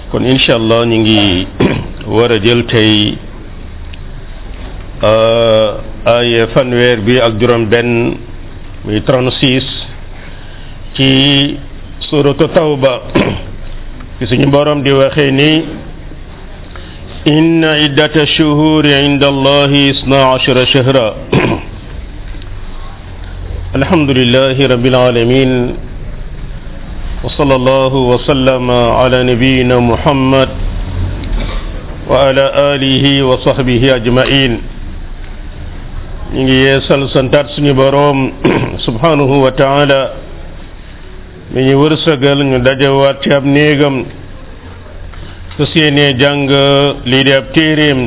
kon incha allah ñu ngi war a jël tey ay fanweer bi ak juróom benn muy 36 ci suratu tawba ci suñu borom di waxee ni inna iddata shuhuri inda allahi isna ashara shahra alhamdulillahi rabbil alamin وصلى الله وسلم على نبينا محمد وعلى آله وصحبه أجمعين نيجي يسال سنتات سني بروم سبحانه وتعالى من ورسغل ñu dajawaat ci ab néegam fas yéene jàng lii di ab téeréem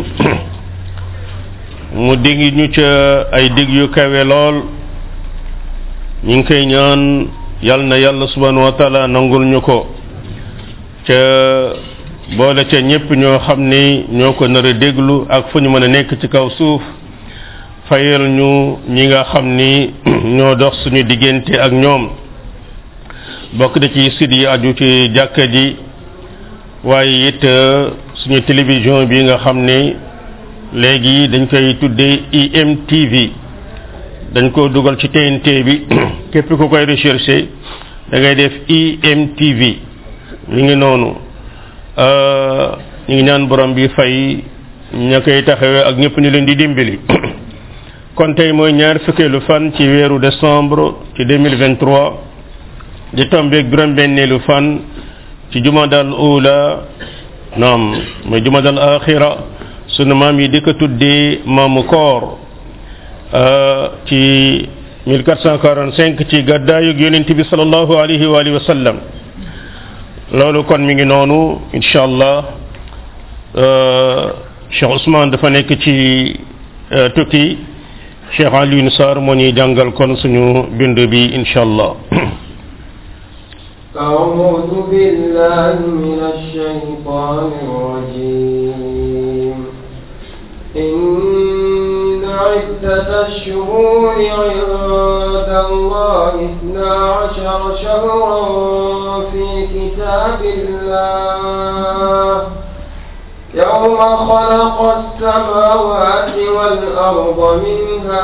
mu dig ñu ca ay dig yu kawe lool ñu ngi koy ñaan yal na yàlla subhanahu wa taala nangul ñu ko ca boole ca ñépp ñoo xam ni ñoo ko nar a déglu ak fu ñu mën a nekk ci kaw suuf fayal ñu ñi nga xam ni ñoo dox suñu diggante ak ñoom bokk da ci sit yi aju ci jàkka ji waaye it suñu télévision bi nga xam ni léegi dañ koy tuddee IMTV dañ ko dugal ci TNT bi képp ku koy recherché da ngay def IMTV mi ngi noonu ñu ngi ñaan borom bi fay ña koy taxawee ak ñëpp ñu leen di dimbali kon tey mooy ñaar fukkeelu fan ci weeru décembre ci 2023 di tombeeg juróom-benneelu fan ci jumadal ula naam mooy jumadal axira sunu maam yi di ko tuddee maamu koor ci 1445 ci gàddaayug yonent bi sallallahu alayhi wa alihi wa sallam loolu kon mi ngi noonu incha allah Cheikh Ousmane dafa nekk ci tukki Cheikh Alioune Sarr moo ñuy jàngal kon suñu bind bi incha allah أعوذ بالله من الشيطان الرجيم إن عدة الشهور عند الله اثنا عشر شهرا في كتاب الله يوم خلق السماوات والأرض منها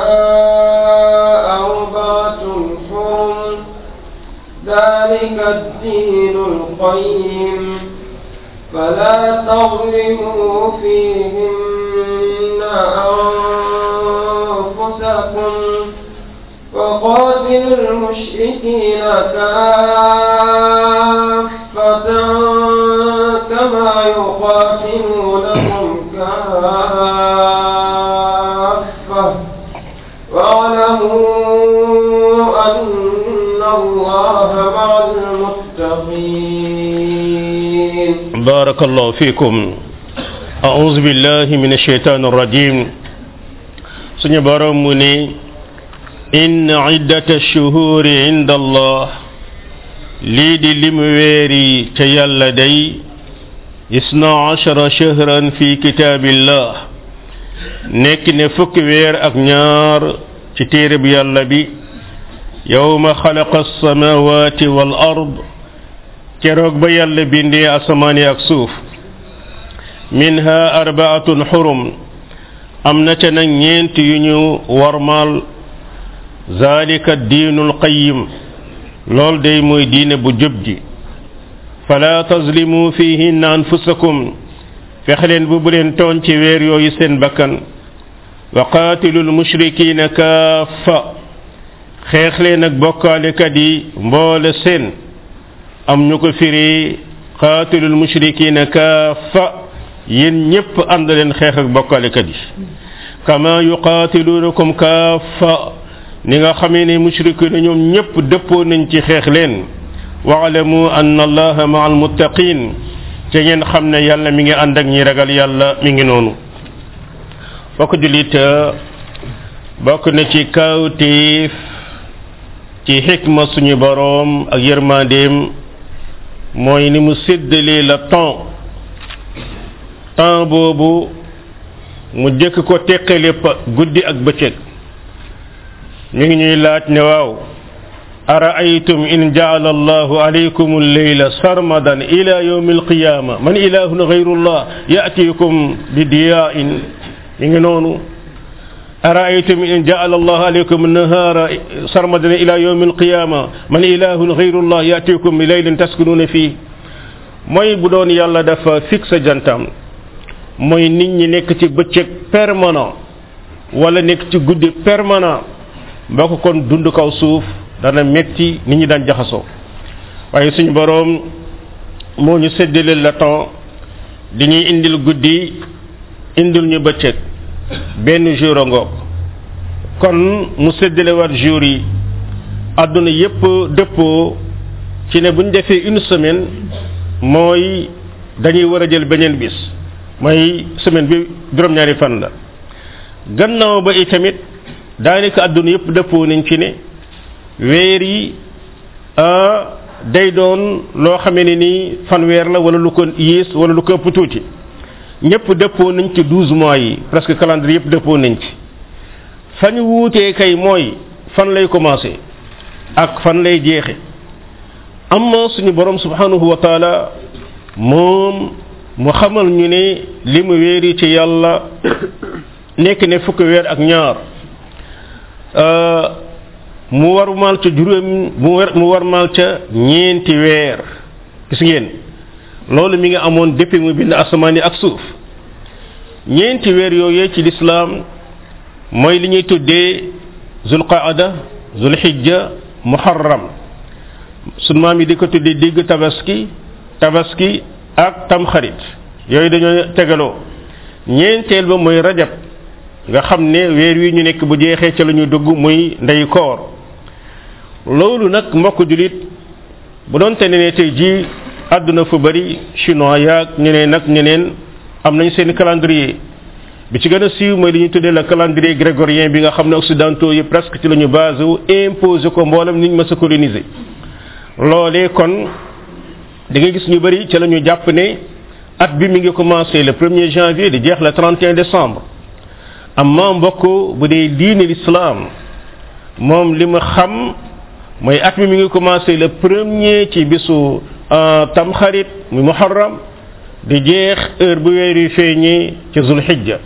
أربعة حرم ذلك الدين القيم فلا تظلموا فيهن أنفسكم وقاتلوا المشركين كافة كما يقاتلونكم كافة واعلموا أن الله مع المتقين بارك الله فيكم أعوذ بالله من الشيطان الرجيم سنة برمني إن عدة الشهور عند الله ليد لمويري تيال لدي اثنا عشر شهرا في كتاب الله نكن فك وير أغنيار تتيرب يالا بي يوم خلق السماوات والأرض keroog ba yàlla bindee asamaan ak suuf minha arbaatun xurum am na ca nag ñeent yu ñu warmaal zalika diinul qayim lool day mooy diine bu jub ji fala tazlimu fihinna anfusakum fex leen bu bu leen tooñ ci weer yooyu seen bakkan wa qaatilu lmushrikina kaafa xeex leen ak bokkaalekat yi mboole seen am ñu ko firi qaatilul mushrikina kaafa yéen ñépp ànd leen xeex ak bokkalekat yi kama yuqaatilunakum kaafa ni nga xamee ne mushrikina ñoom ñépp dëppoo nañ ci xeex leen waalamu anna allaha maa almuttaqin ca ngeen xam ne yàlla mi ngi ànd ak ñi ragal yàlla mi ngi noonu bokk julit bokk na ci kawtiif ci xikma suñu boroom ak yërmandeem mooy ni mu séddalee la temps temps boobu mu jëkk ko teqale pa guddi ak bëccëg ñu ngi ñuy laaj ne waaw أرأيتم إن جعل الله عليكم الليل سرمدا إلى يوم القيامة من إله غير الله يأتيكم بضياء ينونو أرأيتم إن جعل الله عليكم النهار سرمدا إلى يوم القيامة من إله غير الله يأتيكم بليل تسكنون فيه mooy bu doon yàlla dafa fixe jantam mooy nit ñi nekk ci bëccëg permanent wala nekk ci guddi permanent mboo ko kon dund kaw suuf dana metti nit ñi daan jaxasoo waaye suñu boroom moo ñu séddale le temps di ñuy indil guddi indil ñu bëccëg benn jour a ngoog kon mu séddale war jour yi àdduna yépp dëppoo ci ne bu ñu defee une semaine mooy dañuy war a jël beneen bis mooy semaine bi juróom-ñaari fan la gannaaw ba itamit daanaka àdduna yépp dëppoo nañ ci ne weer yi day doon loo xamee ne ni fanweer la wala lu ko yées wala lu ko ëpp tuuti ñëpp dëppoo nañ ci douze mois yi presque calendrier yëpp dëppoo nañ ci fa ñu wuutee kay mooy fan lay commencé ak fan lay jeexe amma suñu borom subhanahu wa taala moom mu xamal ñu ne li mu weeri ci yàlla nekk ne fukki weer ak ñaar mu war maal ca juróom mu war mu war maal ca ñeenti weer gis ngeen loolu mi nga amoon depuis mu bind asamaan yi ak suuf ñeenti weer yooyee ci lislaam mooy li ñuy tuddee zulqaada zulhijja muharram sun maam yi di ko tuddee digg tabaski tabaski ak tamxarit yooyu dañoo tegaloo ñeenteel ba mooy rajab nga xam ne weer wi ñu nekk bu jeexee ca la ñu dugg muy ndey koor loolu nag mbokk julit bu doon te ne tey jii àdduna fu bari chinois yaag ñeneen nag ñeneen am nañ seen calendrier bi ci gën a siiw mooy li ñuy tuddee le calendrier grégorien bi nga xam ne occidentaux yi presque ci la ñu basé wu imposé ko mboolem niñ ma sa coloniser loolee kon da ngay gis ñu bari ci la ñu jàpp ne at bi mi ngi commencé le premier janvier di jeex le 31 décembre amma mbokk bu dee diine l'islam moom li ma xam mooy at mi mi ngi commencé le premier ci bisu tamxarit muy muharram di jeex heure bu weer yi feeñee ci zulhijja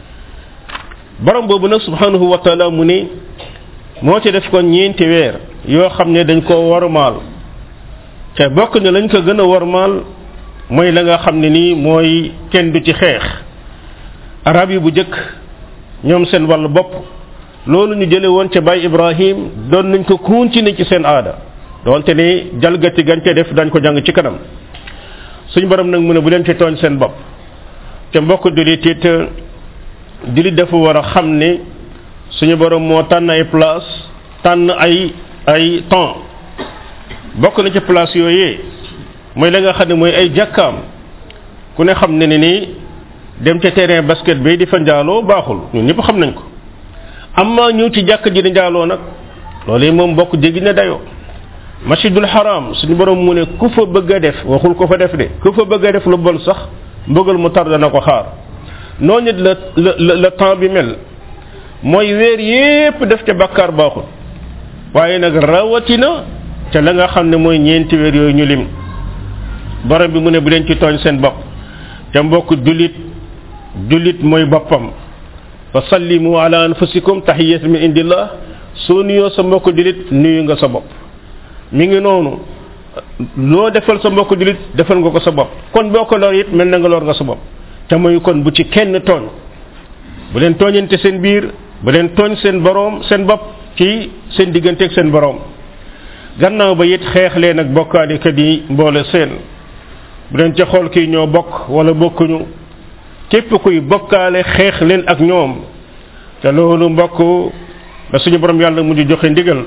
borom boobu nag subhanahu wa taala mu ne moo ci def kon ñeenti weer yoo xam ne dañ koo warmaal te bokk ne lañ ko gën a warmaal mooy la nga xam ne nii mooy kenn du ci xeex arab yi bu jëkk ñoom seen wàllu bopp loolu ñu jële woon ca Baay Ibrahim doon nañ ko continuer ci seen aada doonte ne jalgati gañ ca def dañ ko jàng ci kanam suñ borom nag mu ne bu leen ci tooñ seen bopp te mbokk julit it julit dafa war a xam ne suñu borom moo tànn ay place tànn ay ay temps bokk na ci place yooyee mooy la nga xam ne mooy ay jàkkaam ku ne xam ne ne nii dem ca terrain basket bi di fa njaaloo baaxul ñun ñëpp xam nañ ko amma ñëw ci jàkk ji di njaaloo nag loolu moom bokk jéggi na dayoo masjidul haram suñu borom mu ne ku fa bëgg a def waxul ko fa def de ku fa bëgg a def lu bon sax mbëggal mu tar dana ko xaar noonu it la la la temps bi mel mooy weer yépp def ca bakkaar baaxul waaye nag rawatina ca la nga xam ne mooy ñeenti weer yooyu ñu lim borom bi mu ne bu leen ci tooñ seen bopp te mbokk jullit jullit mooy boppam fa sallimu ala anfusikum tahiyatan min indillah soo nuyoo sa mbokk jullit nuyu nga sa bopp mi ngi noonu loo defal sa mbokk jullit defal nga ko sa bopp kon boo ko lor it mel na nga lor nga sa bopp te mooy kon bu ci kenn tooñ bu leen tooñante seen biir bu leen tooñ seen boroom seen bopp ci seen digganteeg seen boroom gannaaw ba it xeex leen ak bokkaalikat yi mboole seen bu leen ca xool kii ñoo bokk wala bokkuñu képp kuy bokkaale xeex leen ak ñoom te loolu mbokk da suñu borom yàlla mujj joxe ndigal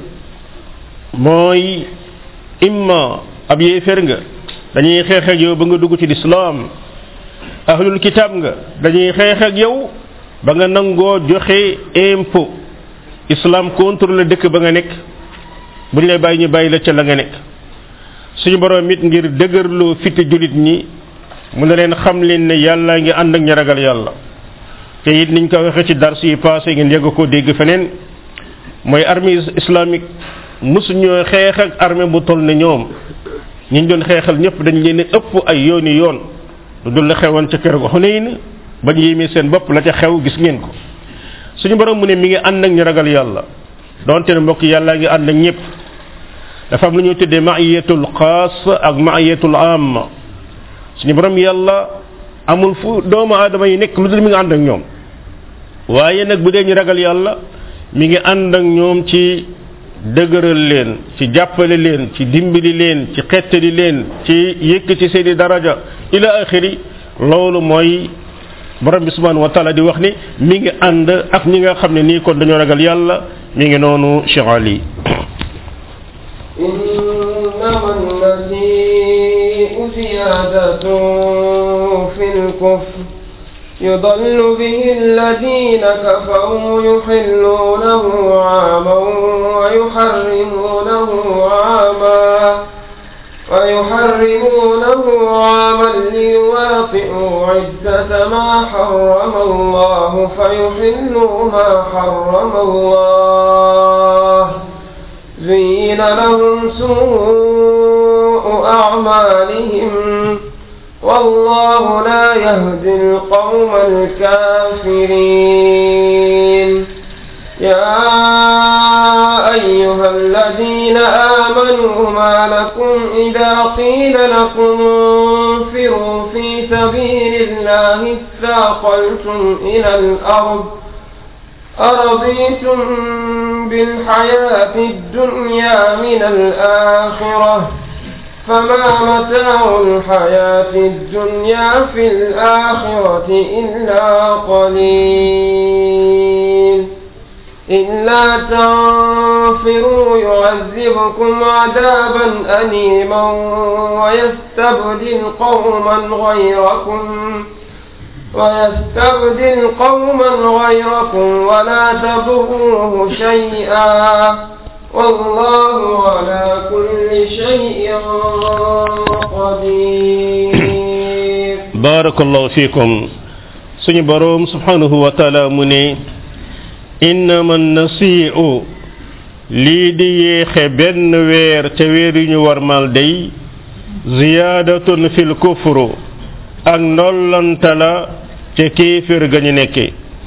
mooy imma ab yéefér nga dañuy xeex ak yow ba nga dugg ci lislaam ahlul kitab nga dañuy xeex ak yow ba nga nangoo joxe impôt islam contrôle dëkk ba nga nekk buñ lay bàyyi ñu bàyyi la ca la nga nekk suñu borom it ngir dëgërloo fiti julit ñi mu ne leen xam leen ne yàlla ngi ànd ak ña ragal yàlla te it niñ ko waxee ci dars yi passé ngeen yegg ko dégg feneen mooy armée islamique mosuñoo xeex ak armée bu toll ne ñoom ñi ñu doon xeexal ñëpp dañ leen ëpp ay yooni yoon lu dul la xewoon ca keroog Xunayn bañ yéemee seen bopp la ca xew gis ngeen ko suñu borom mu ne mi ngi ànd ak ñu ragal yàlla donte ne mbokk yàlla ngi ànd ak ñëpp dafa am lu ñuy tuddee ma'iyatul xaas ak ma'iyatul amma suñu borom yàlla amul fu doomu aadama yi nekk lu dul mi ngi ànd ak ñoom waaye nag bu dee ñu ragal yàlla mi ngi ànd ak ñoom ci dëgëral leen ci jàppale leen ci dimbali leen ci xettali leen ci yëkk ci seeni daraja ila axiri loolu mooy borom bi subhanahu wa taala di wax ni mi ngi ànd ak ñi nga xam ne nii kon dañoo ragal yàlla mi ngi noonu Cheikh Ali إنما المسيء زيادة في الكفر يضل به الذين كفروا يحلونه عاما ويحرمونه عاما ويحرمونه عاما ليواطئوا عدة ما حرم الله فيحلوا ما حرم الله زين لهم سوء أعمالهم والله لا يهدي القوم الكافرين يا أيها الذين آمنوا ما لكم إذا قيل لكم انفروا في سبيل الله اثاقلتم إلى الأرض أرضيتم بالحياة الدنيا من الآخرة فما متاع الحياة الدنيا في الآخرة إلا قليل إلا تنفروا يعذبكم عذابا أليما ويستبدل قوما غيركم ويستبدل قوما غيركم ولا تضروه شيئا والله على كل شيء قدير بارك الله فيكم سني بروم سبحانه وتعالى مني إنما النسيء lii di yéexe benn weer ca weer yu ñu warmal day ziyaadatun fil kufru ak ndollanta la ca kéefér ga ñu nekke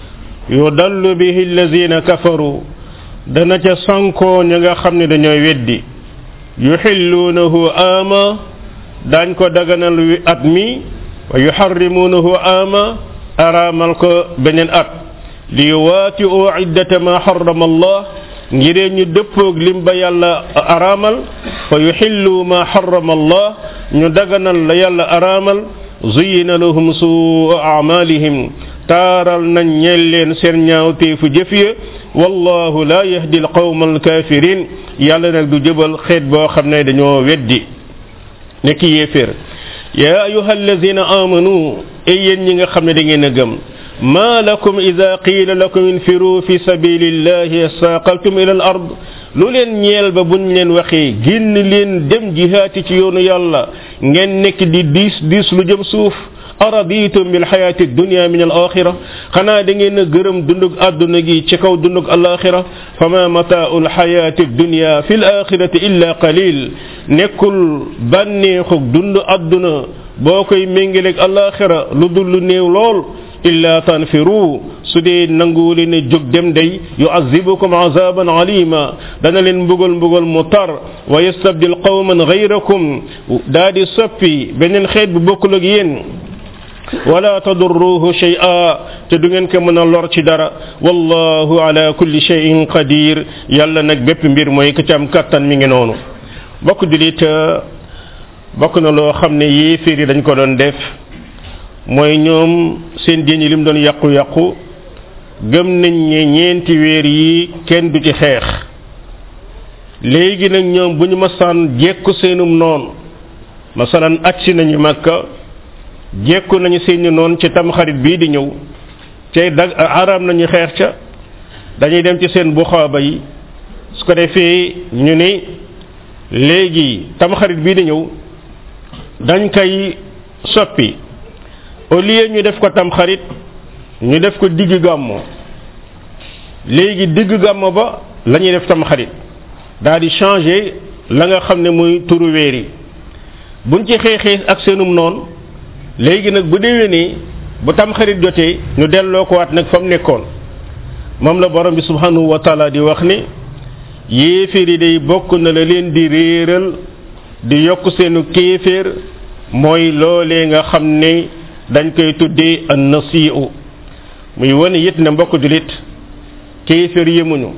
yudallu bihi allazina kafaru dana ca sankoo ña nga xam ne dañooy weddi yuxilluunahu ama dañ ko daganal wi at mi wa yuxarrimuunahu ama araamal ko beneen at li yuwaati'u iddata ma xarama allah ngiree ñu dëppoog lim ba yàlla araamal fa yuxillu ma xarama allah ñu daganal la yàlla araamal zuyina lahum suu amalihim taaral nañ ñeel leen seen ñaawteefu jëf ya wallahu la yahdi alqawma alkafirin yàlla nag du jëbal xeet boo xam ne dañoo weddi nekk yéeféer ya ayuha alladina amanu ay yéen ñi nga xam ne da ngeen a gëm ما لكم إذا قيل لكم انفروا في سبيل الله ساقلتم إلى الأرض lu leen ñeel ba buñ leen waxee génn leen dem jihaati ci yoonu yàlla ngeen nekk di diis diis lu jëm suuf araditum bil xayaati dunia min al axira xanaa da ngeen a gërëm dundug àdduna gi ci kaw dundug al axira fama mataau l xayaati dunia fi l axirati illa qalil nekkul bànneexug dund àdduna boo koy méngaleeg al axira lu dul lu néew lool illa tanfiru su dee nangu leen a jóg dem day yuazibukum azaban alima dana leen mbugal mbugal mu tar wa yastabdil qawman gayrakum daa di soppi beneen xeet bu bokkul ak yéen wala tadurruhu shay'a te du ngeen ko mën a lor ci dara wallahu ala kulli shay'in qadir yàlla nag bépp mbir mooy ka ci am kattan mi ngi noonu bokk julit bokk na loo xam ne yéeféer yi dañ ko doon def mooy ñoom seen diine lim doon yàqu-yàqu gëm nañ ne ñeenti weer yi kenn du ci xeex léegi nag ñoom bu ñu masaan jekku seenum noon masalan agsi nañu makka jekku nañu seeni noon ci tamxarit bii di ñëw cay dag araam nañu xeex ca dañuy dem ci seen buxaaba yi su ko defee ñu ne léegi tamxarit bii di ñëw dañ koy soppi au lieu ñu def ko tam xarit ñu def ko digg gàmmo léegi digg gàmmo ba la ñuy def tam xarit daal di changé la nga xam ne muy turu weer yi buñ ci xeexee ak seenum noonu léegi nag bu déwénee bu tam xarit jotee ñu delloo ko waat nag fa mu nekkoon moom la borom bi subhanahu wa taala di wax ne yéeféer yi day bokk na la leen di réeral di yokk seenu kéeféer mooy loolee nga xam ne dañ koy tuddee an nasiu muy wane it ne mbokk julit kéeféer yemuñu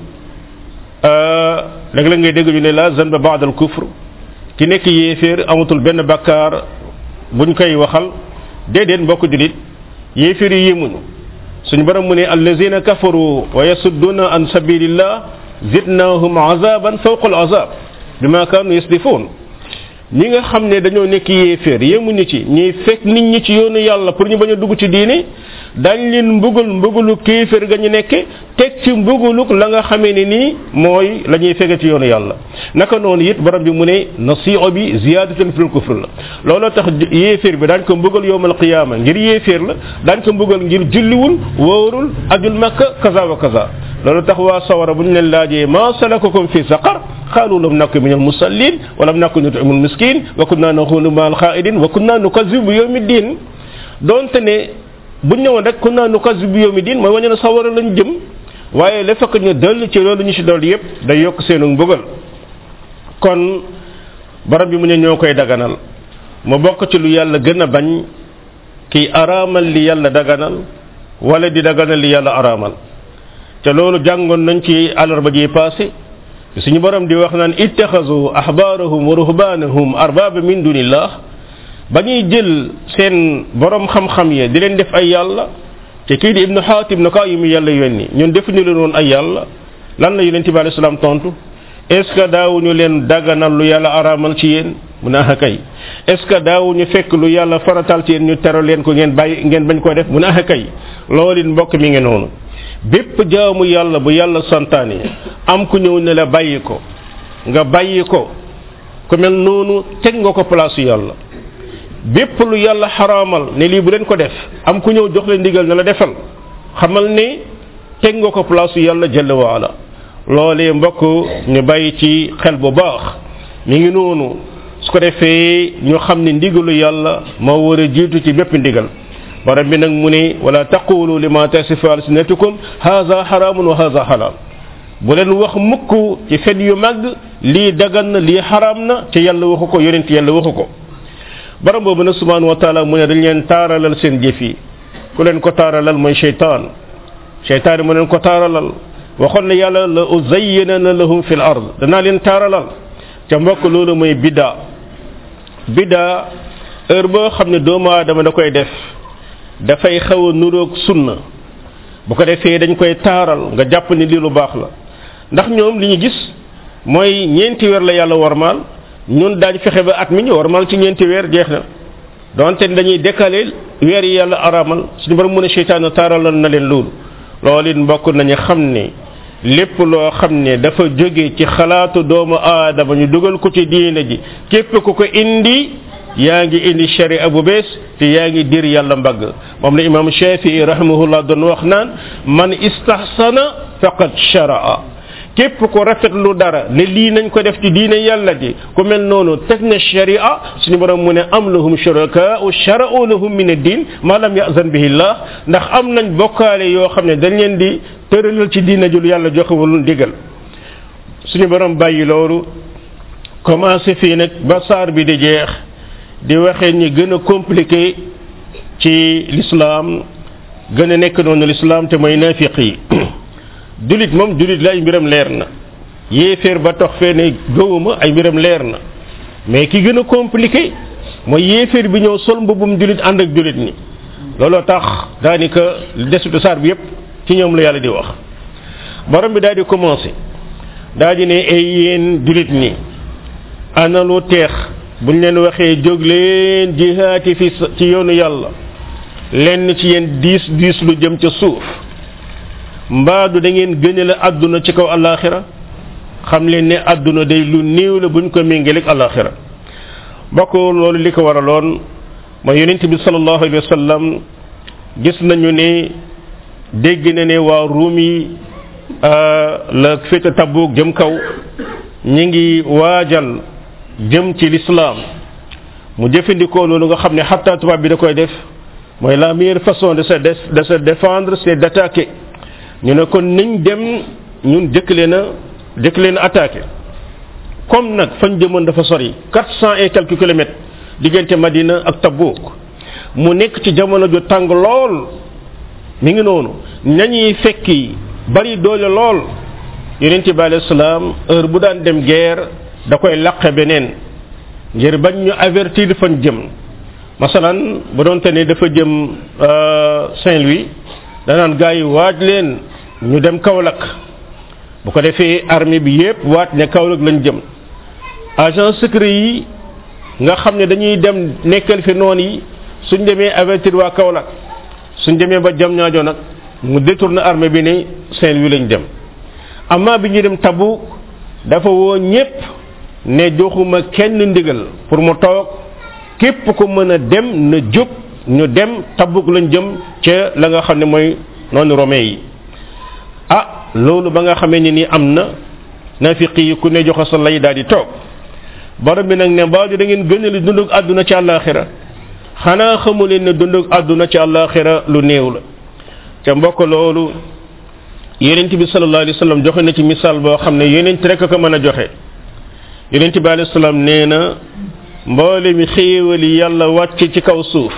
léeg la ngay dégg ñu ne la zanba baad al kufr ki nekk yéeféer amatul benn bakkaar buñ koy waxal déedéet mbokk julit yéeféer yi yemuñu suñu borom mu ne allazina kafaru wa yasudduna an sabilillah zidnahum azaban fawqa al azab bima kanu yasdifun ñi nga xam ne dañoo nekk yéeféer yemuñu ci ñuy fekk nit ñi ci yoonu yàlla pour ñu bañ a dugg ci diine dañ leen mbugal mbugalu kéeféer ga ñu nekke teg ci mbugaluk la nga xamee ne nii mooy la ñuy fege ci yoonu yàlla naka noonu it borom bi mu ne nasio bi ziyadatun fil kufr la looloo tax yéeféer bi daañ ko mbugal yowmal qiyaama ngir yéeféer la daañ ko mbugal ngir julliwul wóorul ajul makka kaza wa kaza loolu tax waa sawara bu ñu leen laajee ma salakakum fi saqar قالوا لم نكن من المصلين ولم نكن نطعم المسكين وكنا نخوض مع الخائدين وكنا نكذب بيوم الدين donte ne bu ñëwoon rek kunna nukazib bi yawmi din mooy wañu ne sawara lañ jëm waaye la fekk ñu dal ci loolu ñu ci dal yépp day yokk seenu mbugal kon barab bi mu ne ñoo koy daganal mu bokk ci lu yàlla gën a bañ kiy araamal li yàlla daganal wala di daganal li yàlla araamal te loolu jàngoon nañ ci alarba ji passé suñu borom di wax naan ittaxasu ahbaarahum wa ruhbaanahum arbaaba min dunillah ba ñuy jël seen borom xam-xam ya di leen def ay yàlla te kii di ibnu xaatim na ko yu mu yàlla yónni ñun defuñu leen woon ay yàlla lan la yonente bi alayhi salaam tontu est ce que daawuñu leen daganal lu yàlla araamal ci yéen mu ne ah kay est ce que daawuñu fekk lu yàlla faratal ci yéen ñu teral leen ko ngeen bàyyi ngeen bañ ko def mu ne ah kay loolu it mbokk mi ngi noonu bépp jaamu yàlla bu yàlla santaane am ku ñëw ne la bàyyi ko nga bàyyi ko ku mel noonu teg nga ko place yàlla bépp lu yàlla xaraamal ne lii bu leen ko def am ku ñëw jox leen ndigal ne la defal xamal ne teg nga ko place yàlla jalla waala loolee mbokk ñu bàyyi ci xel bu baax mi ngi noonu su ko defee ñu xam ne ndigalu yàlla moo war a jiitu ci bépp ndigal borom bi nag mu ne wala taqulu lima tasifu alsinatukum haza haramun wa haza halal bu leen wax mukk ci fen yu mag lii dagan na lii xaraam na ci yàlla waxu ko yonent yàlla waxu ko borom boobu nag subhanahu wa taala mu ne dañ leen taaralal seen jëf yi ku leen ko taaralal mooy cheytaan cheytaan mu leen ko taaralal waxoon na yàlla la uzayyinana lahum fil ard danaa leen taaralal ca mbokk loolu mooy bidda bidda heure boo xam ne doomu aadama da koy def dafay xaw a nuroog sunna bu ko defee dañ koy taaral nga jàpp ni lii lu baax la ndax ñoom li ñu gis mooy ñeenti weer la yàlla warmaal ñun daañ fexe ba at mi ñu warmaal ci ñeenti weer jeex na donte dañuy décaler weer yi yàlla araamal suñu borom mën a seytaane taaralal na leen loolu loolu it mbokk nañu xam ne lépp loo xam ne dafa jóge ci xalaatu doomu aadama ñu dugal ko ci diine ji képp ku ko indi yaa ngi indi sharia bu bees te yaa ngi dir yàlla mbagg moom la imam shafii rahimahullah doon wax naan man istahsana faqad sharaa képp ko rafetlu dara ne lii nañ ko def ci diine yàlla ji ku mel noonu teg na sharia suñu borom mu ne am lahum shurakaau shara'u lahum min ad-din ma lam ya'zan bihi llah ndax am nañ bokkaale yoo xam ne dañ leen di tëralal ci diine jul yàlla joxewul digal suñu borom bàyyi loolu commencé fii nag ba saar bi di jeex di waxee ñi gën a compliqué ci l'islam gën a nekk noonu l'islam te mooy nafiq yi julit moom julit la ay mbiram leer na yéeféer ba tox fee ne gëwuma ay mbiram leer na mais ki gën a compliqué mooy yéeféer bi ñëw sol mbubum julit ànd ak julit ni looloo tax daanaka desutu saar bi yépp ci ñoom la yàlla di wax borom bi daal di commencé daal di ne ay yéen julit ni ana lu teex buñ leen waxee jóg leen jihaati fi ci yoonu yàlla lenn ci yéen diis diis lu jëm ca suuf mbaadu da ngeen gënale àdduna ci kaw alaxira xam leen ne àdduna day lu néew la buñ ko méngaleeg alaxira bokk loolu li ko waraloon mooy yonent bi sallallahu alayhi wa sallam gis nañu ne dégg na ne waa ruum yi la féete tabuk jëm kaw ñi ngi waajal jëm ci l'islam mu jëfandikoo loolu nga xam ne xatta tubaab bi da koy def mooy la meilleure façon de se de se défendre c'est d'attaquer ñu ne kon niñ dem ñun jëkk leen a jëkk leen a attaqué comme nag fañ jëmoon dafa sori quatre cent et quelques kilomètres diggante Madina ak Tabuk mu nekk ci jamono ju tàng lool mi ngi noonu ñañuy fekki bari doole lool yonent bi alayhi salaam heure bu daan dem guerre da koy laqe beneen ngir bañ ñu avertir fan jëm masalan bu doon te ne dafa jëm Saint-Louis danaan gars yi waaj leen ñu dem Kaolack bu ko defee armée bi yépp waat ne Kaolack lañ jëm agent secret yi nga xam ne dañuy dem nekkal fi noon yi suñ demee avertir waa Kaolack suñ demee ba jam ñaajo nag mu détourné armée bi ne Saint-Louis lañ dem amma bi ñu dem Tabuk dafa woo ñépp ne joxuma kenn ndigal pour mu toog képp ko mën a dem na jóg ñu dem Tabuk lañ jëm ca la nga xam ne mooy noonu romain yi ah loolu ba nga xamee ni nii am na nafiqi yi ku ne joxe sa lay daal di toog borom bi nag ne baaju da ngeen gënali dundug àdduna ci àllaaxira xanaa xamu leen ne dundug àdduna ci àllaaxira lu néew la ca mbokk loolu yonent bi sallallahu alayhi wa sallam joxe na ci misaal boo xam ne yonent rek ko mën a joxe yonent bi alayhi salaam nee na mboole mi xéewal yi yàlla wàcc ci kaw suuf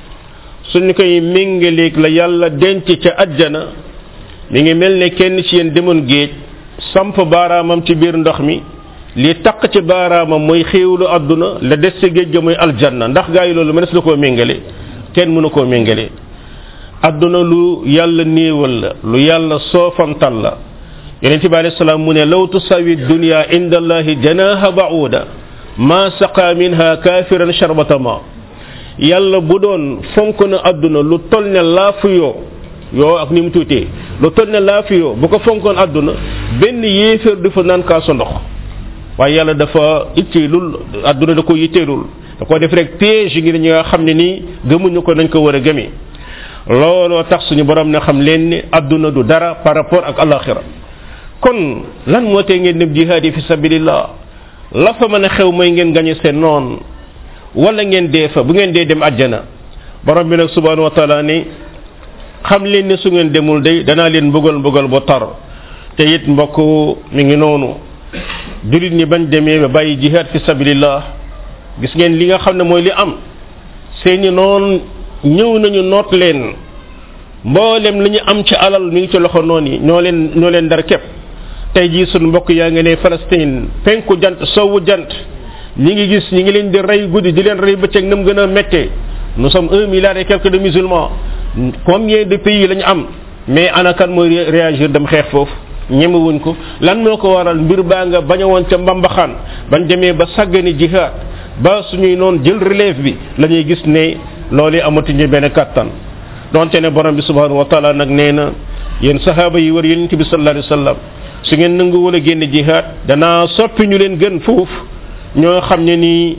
suñu koy méngaleeg la yàlla denc ca ajjana mi ngi mel ne kenn ci yéen demoon géej samp baaraamam ci biir ndox mi li taq ci baaraamam mooy xéewlu àdduna la des ci géej ga mooy aljanna ndax gaa yi loolu mënees na koo méngale kenn mënu koo méngale àdduna lu yàlla néewal la lu yàlla soofantal la yonente bi alayhi salaam mu ne law tusawi dunya inda allahi janaha ba'uda ma saqa minha kafiran sharbata ma yàlla bu doon fonk na àdduna lu tol ne laafu yoo yoo ak ni mu tuutee lu tol ne laafu yoo bu ko fonkoon àdduna benn yéeféer du fa naan kaasu ndox waaye yàlla dafa itteelul àdduna da ko yitteelul da ko def rek piège ngir ñi nga xam ne nii gëmuñu ko nañ ko war a gëmee looloo tax suñu borom ne xam leen ni àdduna du dara par rapport ak alaxira kon lan moo tee ngeen dem jihaad yi fi sabilillah la fa mën a xew mooy ngeen gañe seen noon wala ngeen dee fa bu ngeen dee dem àjjana borom bi nag subhanahu wa taala ni xam leen ne su ngeen demul day danaa leen mbugal mbugal bu tar te it mbokk mi ngi noonu julit ñi bañ demee ba bàyyi jihaad fi sabilillah gis ngeen li nga xam ne mooy li am seeni noon ñëw nañu noot leen mboolem li ñu am ci alal mi ngi ci loxo noon yi ñoo leen ñoo leen dar képp tey jii sunu mbokk yaa ngi ne Palestine penku jant sowu jant ñi ngi gis ñi ngi leen di rey guddi di leen rey bëccëg nam gën a méttee nous sommes un milliard et quelques de musulmans combien de pays lañu am mais ana kan mooy réagir dem xeex foofu ñemewuñ ko lan moo ko waral mbir baa nga bañ a woon ca mbambaxaan bañ demee ba sàggani jihaad ba suñuy noon jël relève bi la ñuy gis ne loolu amatuñu benn kattan donte ne borom bi subhanahu wa taala nag nee na yéen sahaaba yi war yonent bi sallallahu alayhi wa sallam su ngeen nangu wala génn jihaad danaa soppi ñu leen gën foofu ñoo xam ne nii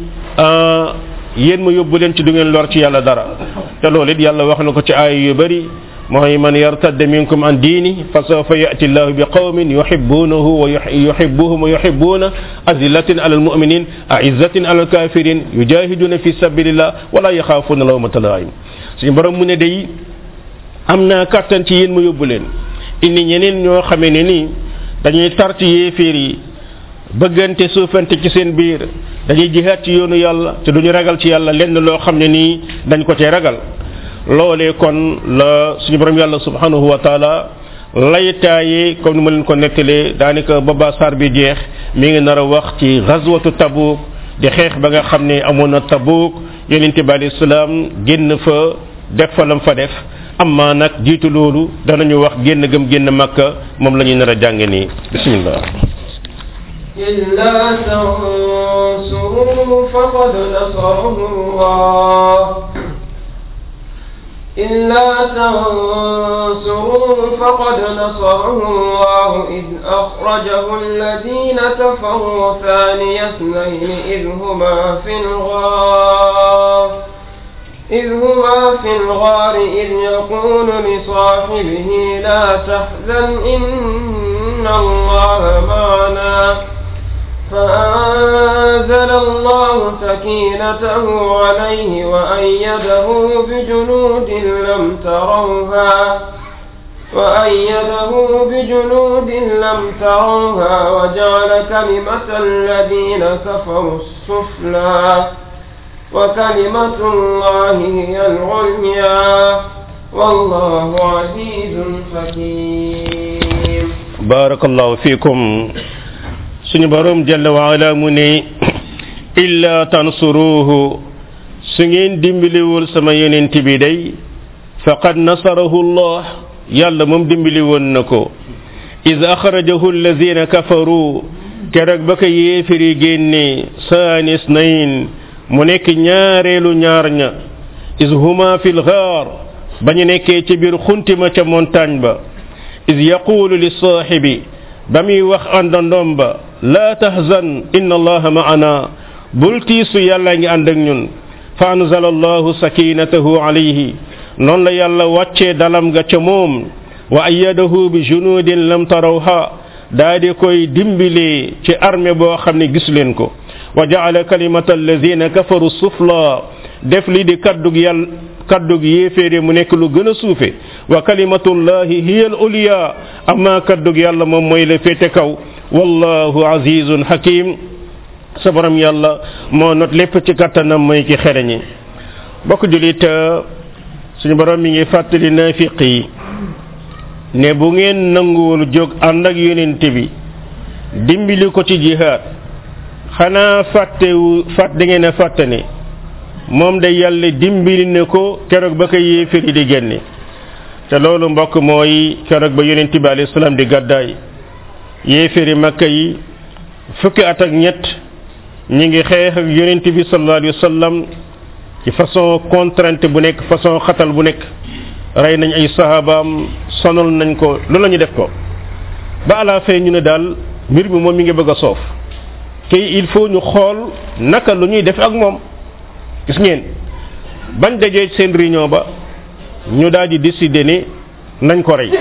yéen ma yóbbu leen ci du ngeen lor ci yàlla dara te loolu it yàlla wax na ko ci aay yu bari mooy man yartadda minkum an diini fa sawfa yati llahu bi qawmin yuhibbunahu wa yuhibbuhum wa yuhibbuna azillatin ala almuminin aizzatin ala alkafirin yujahiduna fi sabilillah wala yaxaafuna lawmata laim suñu borom mu ne day am naa kàttan ci yéen ma yóbbu leen indi ñeneen ñoo xamee ne nii dañuy tar ci yéeféer yi bëggante suufante ci seen biir dañuy jihaat ci yoonu yàlla te duñu ragal ci yàlla lenn loo xam ne nii dañ ko cee ragal loolee kon la suñu borom yàlla subhanahu wa taala laytaaye comme ni ma leen ko nettalee daanaka ba ba sar bi jeex mi ngi nar a wax ci ghazwatu tabuk di xeex ba nga xam ne amoon na tabuk yonente bi alayhi salaam génn fa def fa lam fa def amma nag jiitu loolu danañu wax génn gëm génn makka moom la ñuy nar a jàng nii bismillah إلا تنصروه فقد نصره الله إلا تنصروه فقد نصره الله إذ أخرجه الذين كفروا ثاني اثنين إذ هما في الغار إذ هما في الغار إذ يقول لصاحبه لا تحزن إن الله معنا فأنزل الله سكينته عليه وأيده بجنود لم تروها وأيده بجنود لم تروها وجعل كلمة الذين كفروا السفلى وكلمة الله هي العليا والله عزيز حكيم بارك الله فيكم suñu borom jalla wa ala mu ne illa tansuruhu su ngeen dimbaliwul sama yonent bi day faqad nasarahu allah yàlla moom dimbali woon na ko iz axrajahu allazina kafaru keroog ba ko yéefiri génne saanis nayn mu nekk ñaareelu ñaar ña iz huma fi lgaar ba ñu nekkee ci biir xuntima ca montagne ba iz yaqulu li saaxibi ba muy wax àndandoom ba laa tahzan inna allaha ma'ana bul tiisu yàlla ngi ànd ak ñun fa anzala allahu sakinatahu alayhi noonu la yàlla wàccee dalam ga ca moom wa ayyadahu bi junudin lam tarawha daa di koy dimbilee ci armée boo xam ne gis leen ko wa jaala kalimata allazina kafaru sufla def li di kaddug yàlla kaddug yéeféere mu nekk lu gën a suufe wa kalimatullahi hiya al uliya amma kaddug yàlla moom mooy la féete kaw wallahu azizun hakim sa borom yàlla moo not lépp ci kattanam mooy ki xereñi bokk julit suñu borom mi ngi fàttali nafiq yi ne bu ngeen nanguwul jóg ànd ak yonent bi dimbali ko ci jihaad xanaa fàttewu fàtt da ngeen a fàtte ne moom de yàlla dimbali ne ko keroog ba ko yéeféri di génne te loolu mbokk mooy keroog ba yonent bi alayhi salaam di gàddaay yéeféri makka yi fukki at ak ñett ñi ngi xeex ak yonent bi sallallahu alayhi wa sallam ci façon contrainte bu nekk façon xatal bu nekk rey nañ ay sahabaam sonal nañ ko lu la ñu def ko ba à la fin ñu ne daal mbir mi moom mi ngi bëgg a soof te il faut ñu xool naka lu ñuy def ak moom gis ngeen bañ dajee seen réunion ba ñu daal di décider ne nañ ko rey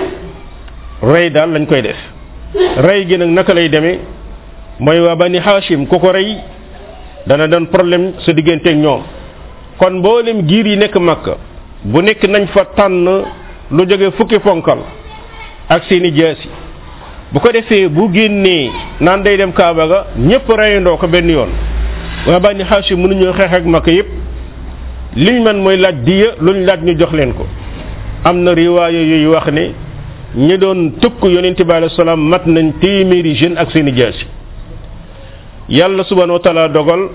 rey daal lañ koy def rey gi nag naka lay demee mooy waa bani Hashim ku ko rey dana doon problème sa digganteeg ñoom kon mboolem giir yi nekk Makka bu nekk nañ fa tànn lu jóge fukki ponkal ak seeni jaasi bu ko defee bu génnee naan day dem Kaaba ga ñëpp reyandoo ko benn yoon waa bani Hashim mënuñoo xeex ak Makka yépp liñ man mooy laaj diya luñ laaj ñu jox leen ko am na riwaaya yooyu wax ne ñi doon tëkk yonent bi alayhi salaam mat nañ téeméeri jeune ak seeni jaasi yàlla subhanahu wa taala dogal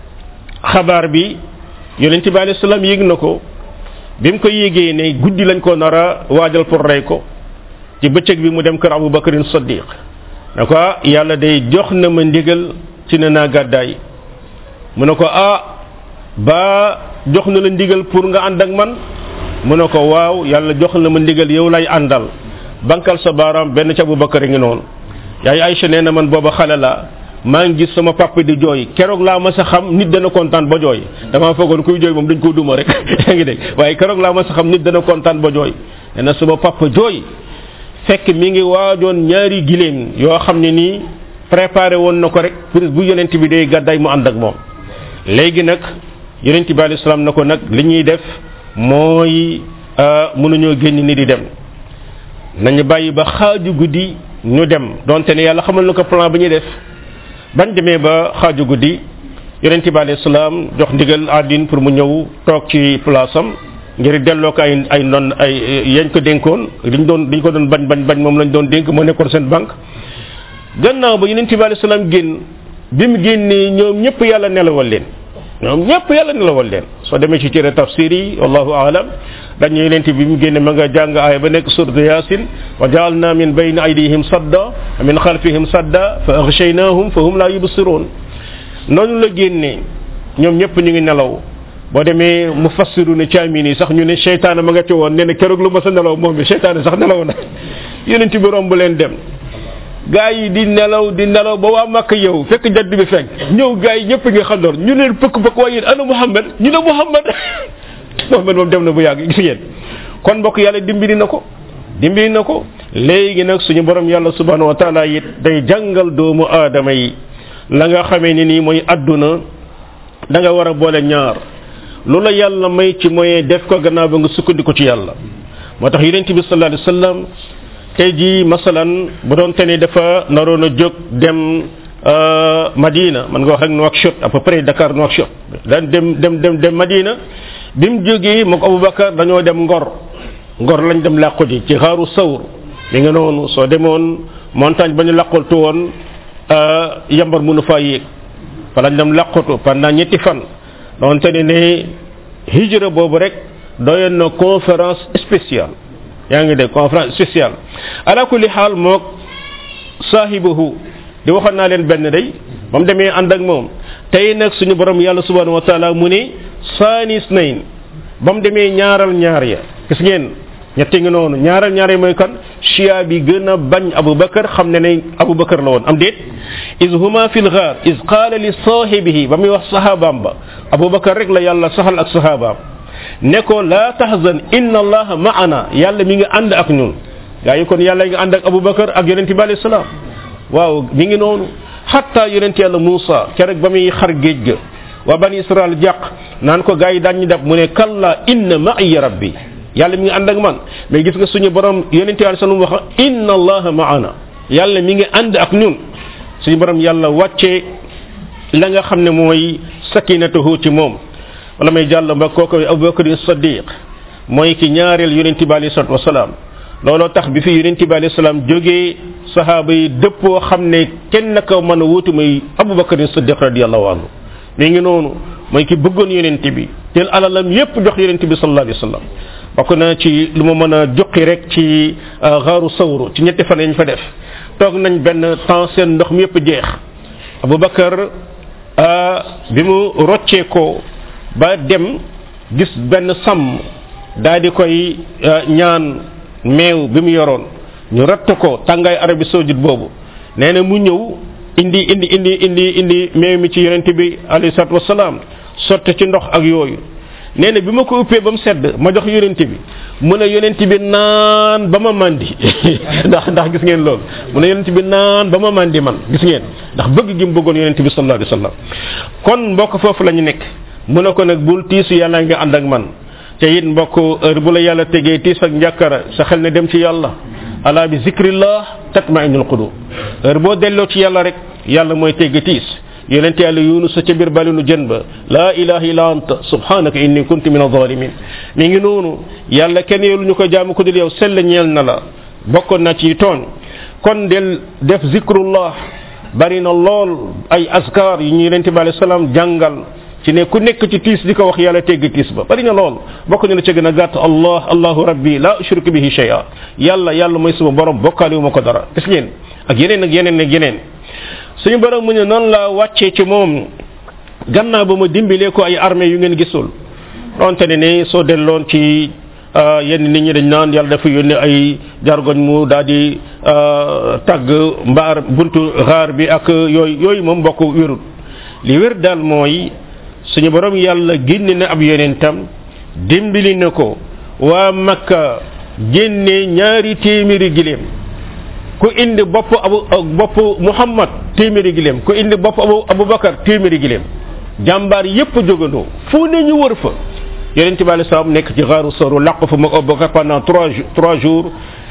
xabaar bi yonent bi alayhi salaam yéeg na ko bi mu ko yéegee ne guddi lañ ko nar a waajal pour rey ko ci bëccëg bi mu dem kër Abu Bakrin Saddiq ne ko ah yàlla day jox na ma ndigal ci ne naa gàddaay mu ne ko ah ba jox na la ndigal pour nga ànd ak man mu ne ko waaw yàlla jox na ma ndigal yow lay àndal bankal sa baaraam benn ca Abu Bakar ngi noonu yaay Aïcha nee na man booba xale la maa ngi gis sama papa di jooy keroog laa ma sa xam nit dana kontaan ba jooy damaa foogoon kuy jooy moom dañ ko duma rek yaa ngi dégg waaye keroog laa ma sa xam nit dana kontaan ba jooy nee na sama papa jooy fekk mi ngi waajoon ñaari gileem yoo xam ne nii préparé woon na ko rek pour bu yonent bi day gàddaay mu ànd ak moom léegi nag yonent bi alayhi salaam na ko nag li ñuy def mooy mënuñoo génn ni di dem nañu bàyyi ba xaaju guddi ñu dem donte ne yàlla xamal na ko plan ba ñuy def bañ demee ba xaaju guddi yonent bi alayhi salaam jox ndigal àddin pour mu ñëw toog ci place am ngir delloo ko ay ay non ay yañ ko dénkoon liñ doon liñ ko doon bañ bañ bañ moom lañ doon dénk moo nekkoon seen banque gannaaw ba yonent bi alayhi salaam génn bi mu génnee ñoom ñëpp yàlla nelawal leen ñoom ñëpp yàlla nelawal leen soo demee ci téere tafsir yi wallahu aalam dañu yonent bi mu génne ma nga jàng aaya ba nekk suratu yasin wa jaalna min bayni aydihim sadda wa min xalfihim sadda fa aghshaynahum fa hum la yubsirun noonu la génnee ñoom ñëpp ñu ngi nelaw boo demee mu fassiru ne caamin yi sax ñu ne seytaane ma nga ci woon nee na keroog lu ma sa nelaw moom bi seytaane sax nelaw na yonent bi romb leen dem gaa yi di nelaw di nelaw ba waa Makka yow fekk jadd bi fekk ñëw gaa yi ñëpp ngi xandoor ñu ne pëkk pëkk waaye yéen ana Muhammad ñu ne Muhammad Muhammad moom dem na bu yàgg gis ngeen kon mbokk yàlla dimbali na ko dimbali na ko léegi nag suñu borom yàlla subhanahu wa taala it day jàngal doomu aadama yi la nga xamee ni nii mooy adduna da nga war a boole ñaar lu la yàlla may ci moyen def ko gannaaw ba nga sukkandiku ci yàlla moo tax yonent bi sallallahu alayhi wasallam tey jii masalan bu doon te ne dafa naroon a jóg dem Madina man nga wax rek Nouakchott à peu près Dakar Nouakchott daan dem dem dem dem Madina bi mu jógee moog Aboubacar dañoo dem Ngor Ngor lañ dem làqu ji ci xaaru sawr mi nga noonu soo demoon montagne ba ñu làqaltu woon yambar mënu faa yéeg fa lañ dem làqatu pendant ñetti fan doonte ne ne hijra boobu rek doyoon na conférence spéciale yaa ngi dégg conférence spéciale ala kulli xaal moog saahibahu di waxoon naa leen benn day ba mu demee ànd ak moom tey nag suñu borom yàlla subhanahu wa taala mu ne saanis nayn ba mu demee ñaaral ñaar ya gis ngeen ñetti ngi noonu ñaaral ñaar ya mooy kan chia bi gën a bañ abubakar xam ne ne abubakar la woon am déet is huma fi lgaar is qaala li saahibihi ba muy wax sahabaam ba abubakar rek la yàlla saxal ak sahabaam ne ko laa tahzan inna allaha maana yàlla mi ngi ànd ak ñun gaa yi kon yàlla ngi ànd ak abubakar ak yonente bi alayhi salaam waaw mi ngi noonu xatta yonent yàlla Muusa keroog ba muy xar géej ga waa bani Israël jàq naan ko gars yi daan ñu def mu ne kalla inna ma'iya rabbi yàlla mi ngi ànd ak man mais gis nga suñu borom yonent yàlla sallam wax inna allaha ma'ana yàlla mi ngi ànd ak ñun suñu borom yàlla wàcce la nga xam ne mooy sakinatuhu ci moom wala may jàll ba kooku Abubakar Siddiq mooy ki ñaareel yonent bi alayhi salatu wasalaam looloo tax bi fi yonent bi alayhi salaam jógee sahaaba yi dëppoo xam ne kenn ko mën a wuutu muy abubakar siddiq radiallahu anhu mi ngi noonu mooy ki bëggoon yonent bi jël alalam yépp jox yonent bi sallallahu alayhi wa sallam bokk na ci lu ma mën a juqi rek ci xaaru sawru ci ñetti fan yañ fa def toog nañ benn temps seen ndox mi yépp jeex abubakar bi mu roccee ko ba dem gis benn sàmm daal di koy ñaan meew bi mu yoroon ñu ratt ko tàngaay Arabie saoudite boobu nee na mu ñëw indi indi indi indi indi meew mi ci yonent bi alayhi salatu wasalaam sotti ci ndox ak yooyu nee na bi ma ko uppee ba mu sedd ma jox yonent bi mu ne yonent bi naan ba ma mandi ndax ndax gis ngeen loolu mu ne yonent bi naan ba ma mandi man gis ngeen ndax bëgg gi mu bëggoon yonent bi sallallahu alayhi wasallam kon mbokk foofu la ñu nekk mu ne ko nag bul tiisu yàlla nga ànd ak man te it mbokk heure bu la yàlla tegee tiis ak njàkkara sa xel ne dem ci yàlla ala bi zikrillah tatmainul qulub heure boo delloo ci yàlla rek yàlla mooy tegg tiis yonente yàlla yunus ca biir balinu jën ba laa ilaha illa anta subhanaka inni kuntu min adh-dhalimin mi ngi noonu yàlla kenn yow lu ñu ko jaamu ko dul yow sell ñeel na la bokkoon na ci tooñ kon del def zikrullah bari na lool ay askar yi ñu yonente bi alayhi salaam jàngal ci ne ku nekk ci tiis di ko wax yàlla tegg tiis ba bari na lool bokk na la ca gën a gàtt allah allahu rabbi la ushriku bihi shay'a yàlla yàlla mooy suma borom bokkaale wu ma ko dara gis ngeen ak yeneen ak yeneen ak yeneen suñu borom mu ne noonu la wàccee ci moom gannaaw ba ma dimbilee ko ay armée yu ngeen gisul donte ne ne soo delloon ci yenn nit ñi dañ naan yàlla dafa yónnee ay jargoñ mu daal di tàgg mbaar buntu xaar bi ak yooyu yooyu moom mbokk wérul li wér daal mooy suñu borom yàlla génne na ab yonentam dimbali na ko waa makka génne ñaari téeméeri gileem ku indi bopp abu bopp muhammad téeméeri gileem ku indi bopp abu abubakar téeméeri gileem jàmbaar yépp jógandoo fu ne ñu wër fa yonent bi alei salaam nekk ci xaaru soru làq fa mag abubakar pendant trois trois jours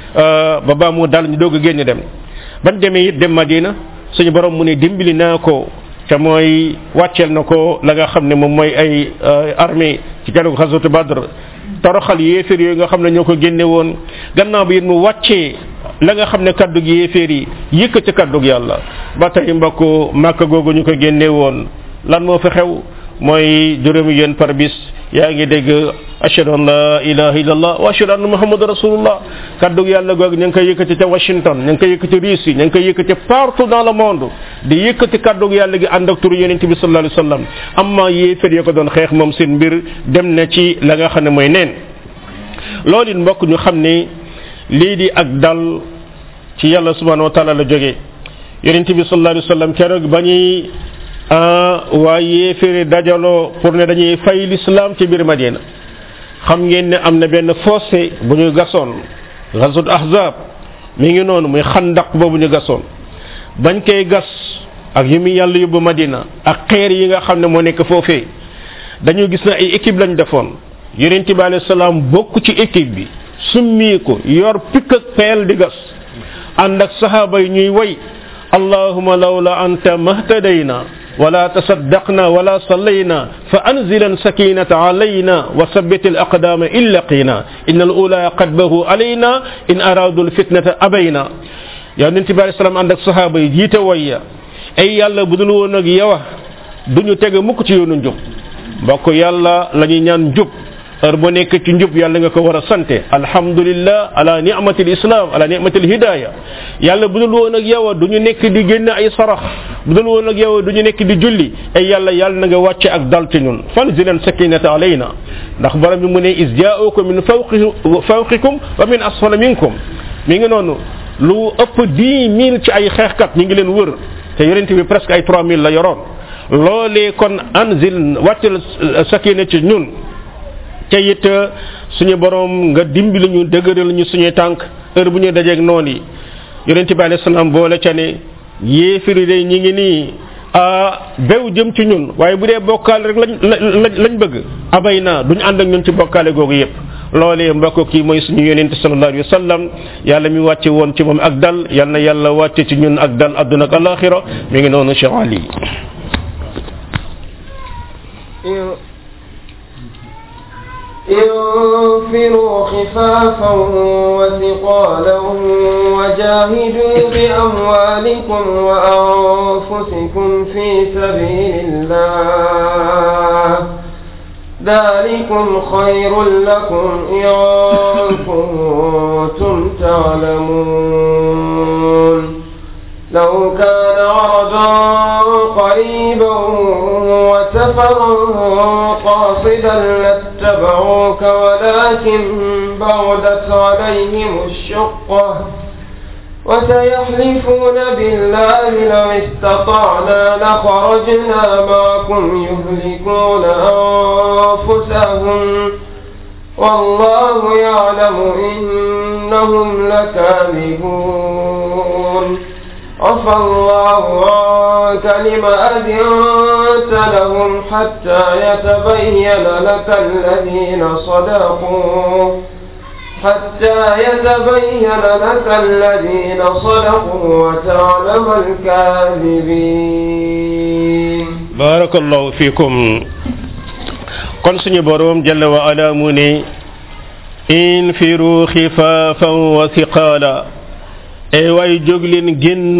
ba baa mu dal ñu doog a génn dem ban demee it dem madina suñu borom mu ne dimbali naa ko te mooy wàcceel na ko la nga xam ne moom mooy ay armée ci keroog xasatu badr toroxal yéeféer yooyu nga xam ne ñoo ko génne woon gannaaw bi it mu wàccee la nga xam ne kaddu gi yéeféer yi yëkkati kaddu gi yàlla ba tey mbokk màkk googu ñu ko génne woon lan moo fi xew mooy juróomi yoon par bis yaa ngi dégg ashhadu an la ilaha illallah wa ashhadu anna muhammadu rasulullah kaddu yàlla googu ñu ngi koy yëkkati ca Washington ñu ngi koy yëkkati Russie ñu ngi koy yëkkati partout dans le monde di yëkkati kaddu yàlla gi ànd ak turu yonent bi sallallahu alayhi wasallam amma yéeféer ya ko doon xeex moom seen mbir dem na ci la nga xam ne mooy neen loolu it mbokk ñu xam ne lii di ak dal ci yàlla subhanahu wa taala la jógee yonent bi sallallahu alayhi wasallam keroog ba ñuy waa yéeféeri dajaloo pour ne dañuy fay l'islam ci biir Madina xam ngeen ne am na benn fossé bu ñu gasoon ghazwat ahzab mi ngi noonu muy xandaq boobu ñu gasoon bañ koy gas ak yi mu yàlla yóbbu madina ak xeer yi nga xam ne moo nekk foofee dañu gis na ay équipe lañ defoon yonent bi alayhi salaam bokk ci équipe bi summii ko yor pikk ak peel di gas ànd ak sahaaba yi ñuy way allahuma lawla anta mahtadayna ولا تصدقنا ولا صلينا فأنزلا سكينة علينا وثبت الأقدام إن لقينا إن الأولى قد بهوا علينا إن أرادوا الفتنة أبينا يا ننتي عليه السلام عندك صحابة جيت ويا أي يالا بدل ونك يوا duñu tege mukk ci yoonu njub mbokk yàlla la ñuy ñaan njub heure bu nekk ci njub yàlla nga ko war a sante alhamdulillah ala ni'matil islam ala ni'matil hidaya yàlla bu dul woon ak yow du ñu nekk di génn ay sarax bu dul woon ak yow du ñu nekk di julli ay yàlla yàlla na nga wàcce ak dal ci ñun fanzilan sakinata alayna ndax borom bi mu ne is jaa'ukum min fawqikum wa min asfala minkum mi ngi noonu lu ëpp 10 000 ci ay xeexkat ñi ngi leen wër te yonent bi presque ay 3 000 la yoroon loolee kon anzil wàccal sakina ci ñun te it suñu borom nga dimbali ñu dëgëral ñu suñuy tànk heure bu ñu dajeeg noon yi yonent bi alayhi salaam boole ca ne yéefiri de ñi ngi nii a bew jëm ci ñun waaye bu dee bokkaale rek lañ lañ bëgg abay naa duñ ànd ak ñun ci bokkaale googu yépp loolee mbokk kii mooy suñu yonent sallallahu alayhi wa sallam yàlla mi wàcce woon ci moom ak dal yal na yàlla wàcce ci ñun ak dal adduna ak alaxira mi ngi noonu Cheikh Ali انفروا خفافا وثقالا وجاهدوا بأموالكم وأنفسكم في سبيل الله ذلكم خير لكم إن كنتم تعلمون لو كان عرضا قريبا وسفرا قاصدا لاتبعوك ولكن بعدت عليهم الشقة وسيحلفون بالله لو استطعنا لخرجنا معكم يهلكون أنفسهم والله يعلم إنهم لكاذبون عفى الله عنك لم أذنت لهم حتى يتبين لك الذين صدقوا حتى يتبين لك الذين صدقوا وتعلم الكاذبين بارك الله فيكم kon suñu borom jalla wa ala mu ne infiru xifaafan wa thiqaala ay waay jóg leen génn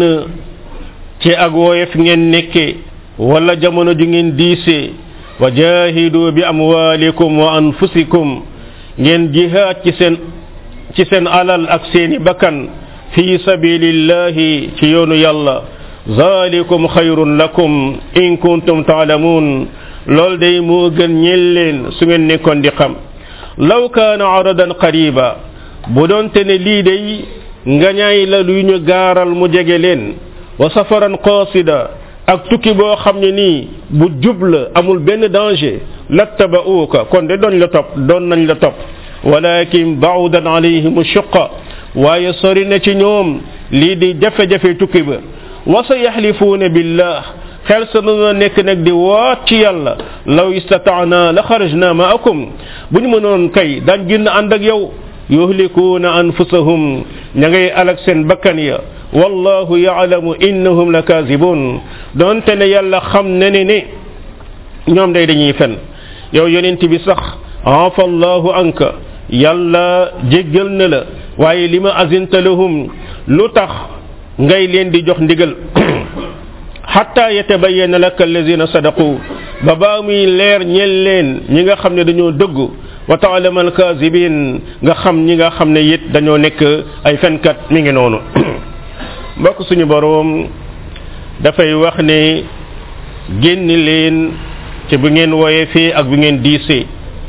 ci ak woyof ngeen nekke wala jamono ju ngeen diise wa jahidu bi amwalikum wa anfusikum ngeen jihaad ci seen ci seen alal ak seeni bakkan fi sabilillahi ci yoonu yàlla zalikum xayrun lakum in kuntum taalamuun lool day moo gën ñeel leen su ngeen nekkoon di xam law kaana aradan qariba bu doonte ne lii day ngañaay la luy ñu gaaral mu jege leen wa safaran qasida ak tukki boo xam ne nii bu jub la amul benn danger lattaba'uuka kon de doon la topp doon nañ la topp walakin ba'udan alayhim shuqqa waaye sori na ci ñoom lii di jafe-jafe tukki ba wa sa yaxlifuuna billah xel sa na nekk nag di waat ci yàlla law istataana la xarajna maakum bu ñu mënoon kay daan génn ànd ak yow yuhlikuuna anfusahum ña ngay alak seen bakkan ya wallahu yaalamu innahum la kaazibun doonte ne yàlla xam ne ne ne ñoom day dañuy fen yow yonent bi sax afa allahu anka yàlla jéggal na la waaye li ma azinta lahum lu tax ngay leen di jox ndigal xatta yatabayana laka allazina sadaqu ba baa muy leer ñel leen ñi nga xam ne dañoo dëggu wa taalama alkazibin nga xam ñi nga xam ne it dañoo nekk ay fenkat mi ngi noonu mbokk suñu boroom dafay wax ne génn leen ci bu ngeen woyee fii ak bu ngeen diisee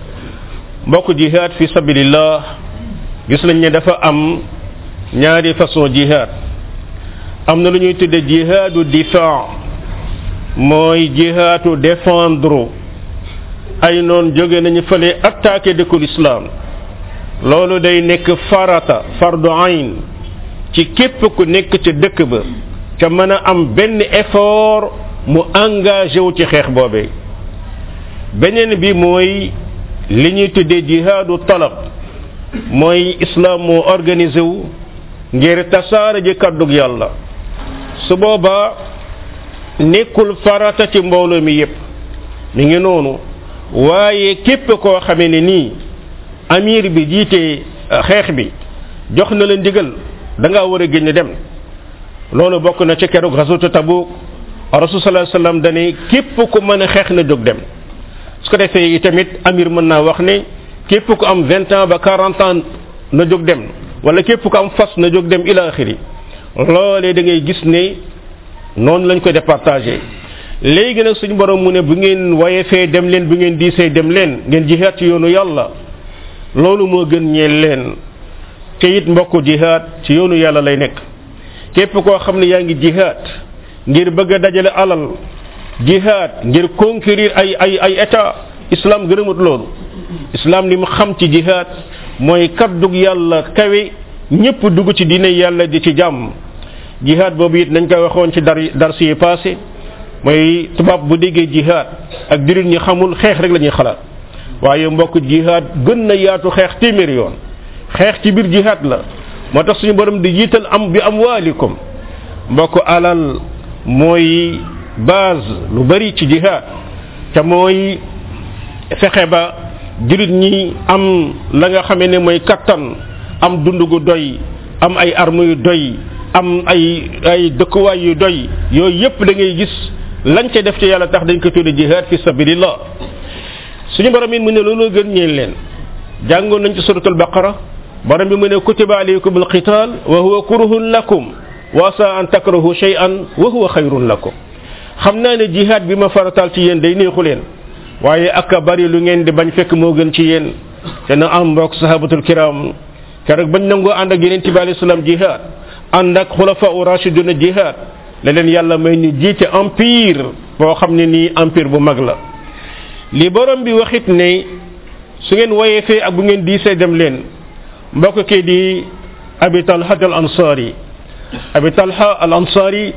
mbokk jihad fi sabilillah gis nañ ne dafa am ñaari façon jihad am na lu ñuy tudde jihaadu difaa mooy jihaatu défendre ay noon jóge nañu fële attaqué dëkkul islam loolu day nekk farata fardu ayn ci képp ku nekk ca dëkk ba ca mën a am benn effort mu engagé wu ci xeex boobee beneen bi mooy li ñuy tuddee jihaadu talab mooy islam moo organisé wu ngir tasaare ji kàddug yàlla su boobaa nekkul farata ci mbooloo mi yépp mi ngi noonu waaye képp koo xamee ne nii amir bi jiite xeex bi jox na la ndigal da ngaa war a génn dem loolu bokk na ci keroog xasutu tabuk rasul sallallahu alayhi wasallam dane képp ku mën a xeex na jóg dem su ko defee tamit amir mën naa wax ne képp ku am vingt ans ba quarante ans na jóg dem wala képp ku am fas na jóg dem ila axiri loolee da ngay gis ne noonu lañ ko départagé léegi nag suñu borom mu ne bu ngeen wayefee dem leen bu ngeen diisee dem leen ngeen jihaat ci yoonu yàlla loolu moo gën ñeel leen te it mbokku jihaat ci yoonu yàlla lay nekk képp koo xam ne yaa ngi jihaat ngir bëgg a dajale alal jihaat ngir conquérir ay ay ay état islam gërëmut loolu islam li mu xam ci jihaat mooy kaddug yàlla kawe ñëpp dugg ci diine yàlla di ci jàmm jihaat boobu it nañ koy waxoon ci dar dars yi passé mooy tubaab bu déggee jihaat ak jurit ñi xamul xeex rek la ñuy xalaat waaye mbokk jihaat gën na yaatu xeex téeméer yoon xeex ci biir jihaat la moo tax suñu borom di jiital am bi am waalikum mbokk alal mooy base lu bari ci jihaad te mooy fexe ba jurit ñi am la nga xamee ne mooy kattan am dund gu doy am ay armes yu doy am ay ay dëkkuwaay yu doy yooyu yépp da ngay gis lañ ca def ci yàlla tax dañ ko tudde jihaad fi sabilillah suñu borom it mu ne loolu gën ñeen leen jàngoon nañ ci suratul baqara borom bi mu ne kutiba alaykum alqital wa huwa kurhun lakum wa asa an takrahu shay'an wa huwa khayrun lakum xam naa ne jihaad bi ma faratal ci yéen day neexu leen waaye ak bari lu ngeen di bañ fekk moo gën ci yéen te na am mbokk sahabatul kiram keroog bañ nangoo ànd ak yeneen tibi alayhi salaam jihaad ànd ak xulafa u rashiduna jihaad la leen yàlla may ni jiite empire boo xam ne nii empire bu mag la li borom bi waxit ne su ngeen woyee fee ak bu ngeen diisee dem leen mbokk kii di abi talha al ansari abi talha al ansari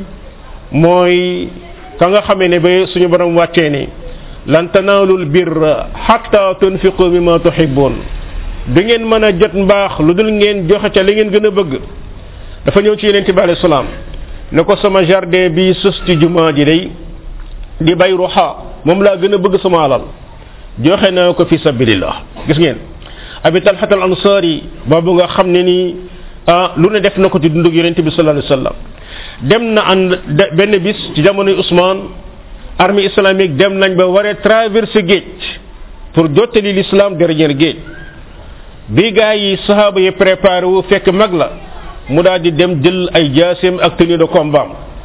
mooy ka nga xamee ne ba suñu borom wàccee ni lan tanaalul birra hatta tunfiqu mimma tuhibbun du ngeen mën a jot mbaax lu dul ngeen joxe ca li ngeen gën a bëgg dafa ñëw ci yeneen bi alayhi salaam ne ko sama jardin bi sus ci jumaa ji day di bay ruxa moom laa gën a bëgg sama alal joxe naa ko fi sabilillah gis ngeen abi talhat al ansari boobu nga xam ne nii ah lu ne def na ko ci dundug yonente bi sallallahu alayhi wasallam dem na ànd benn bis ci jamonoy Ousmane armée islamique dem nañ ba waree traverser géej pour jottali l'islam dernier géej bi gaa yi sahaba yi préparé wu fekk mag la mu daal di dem jël ay jaaseem ak tenue de combat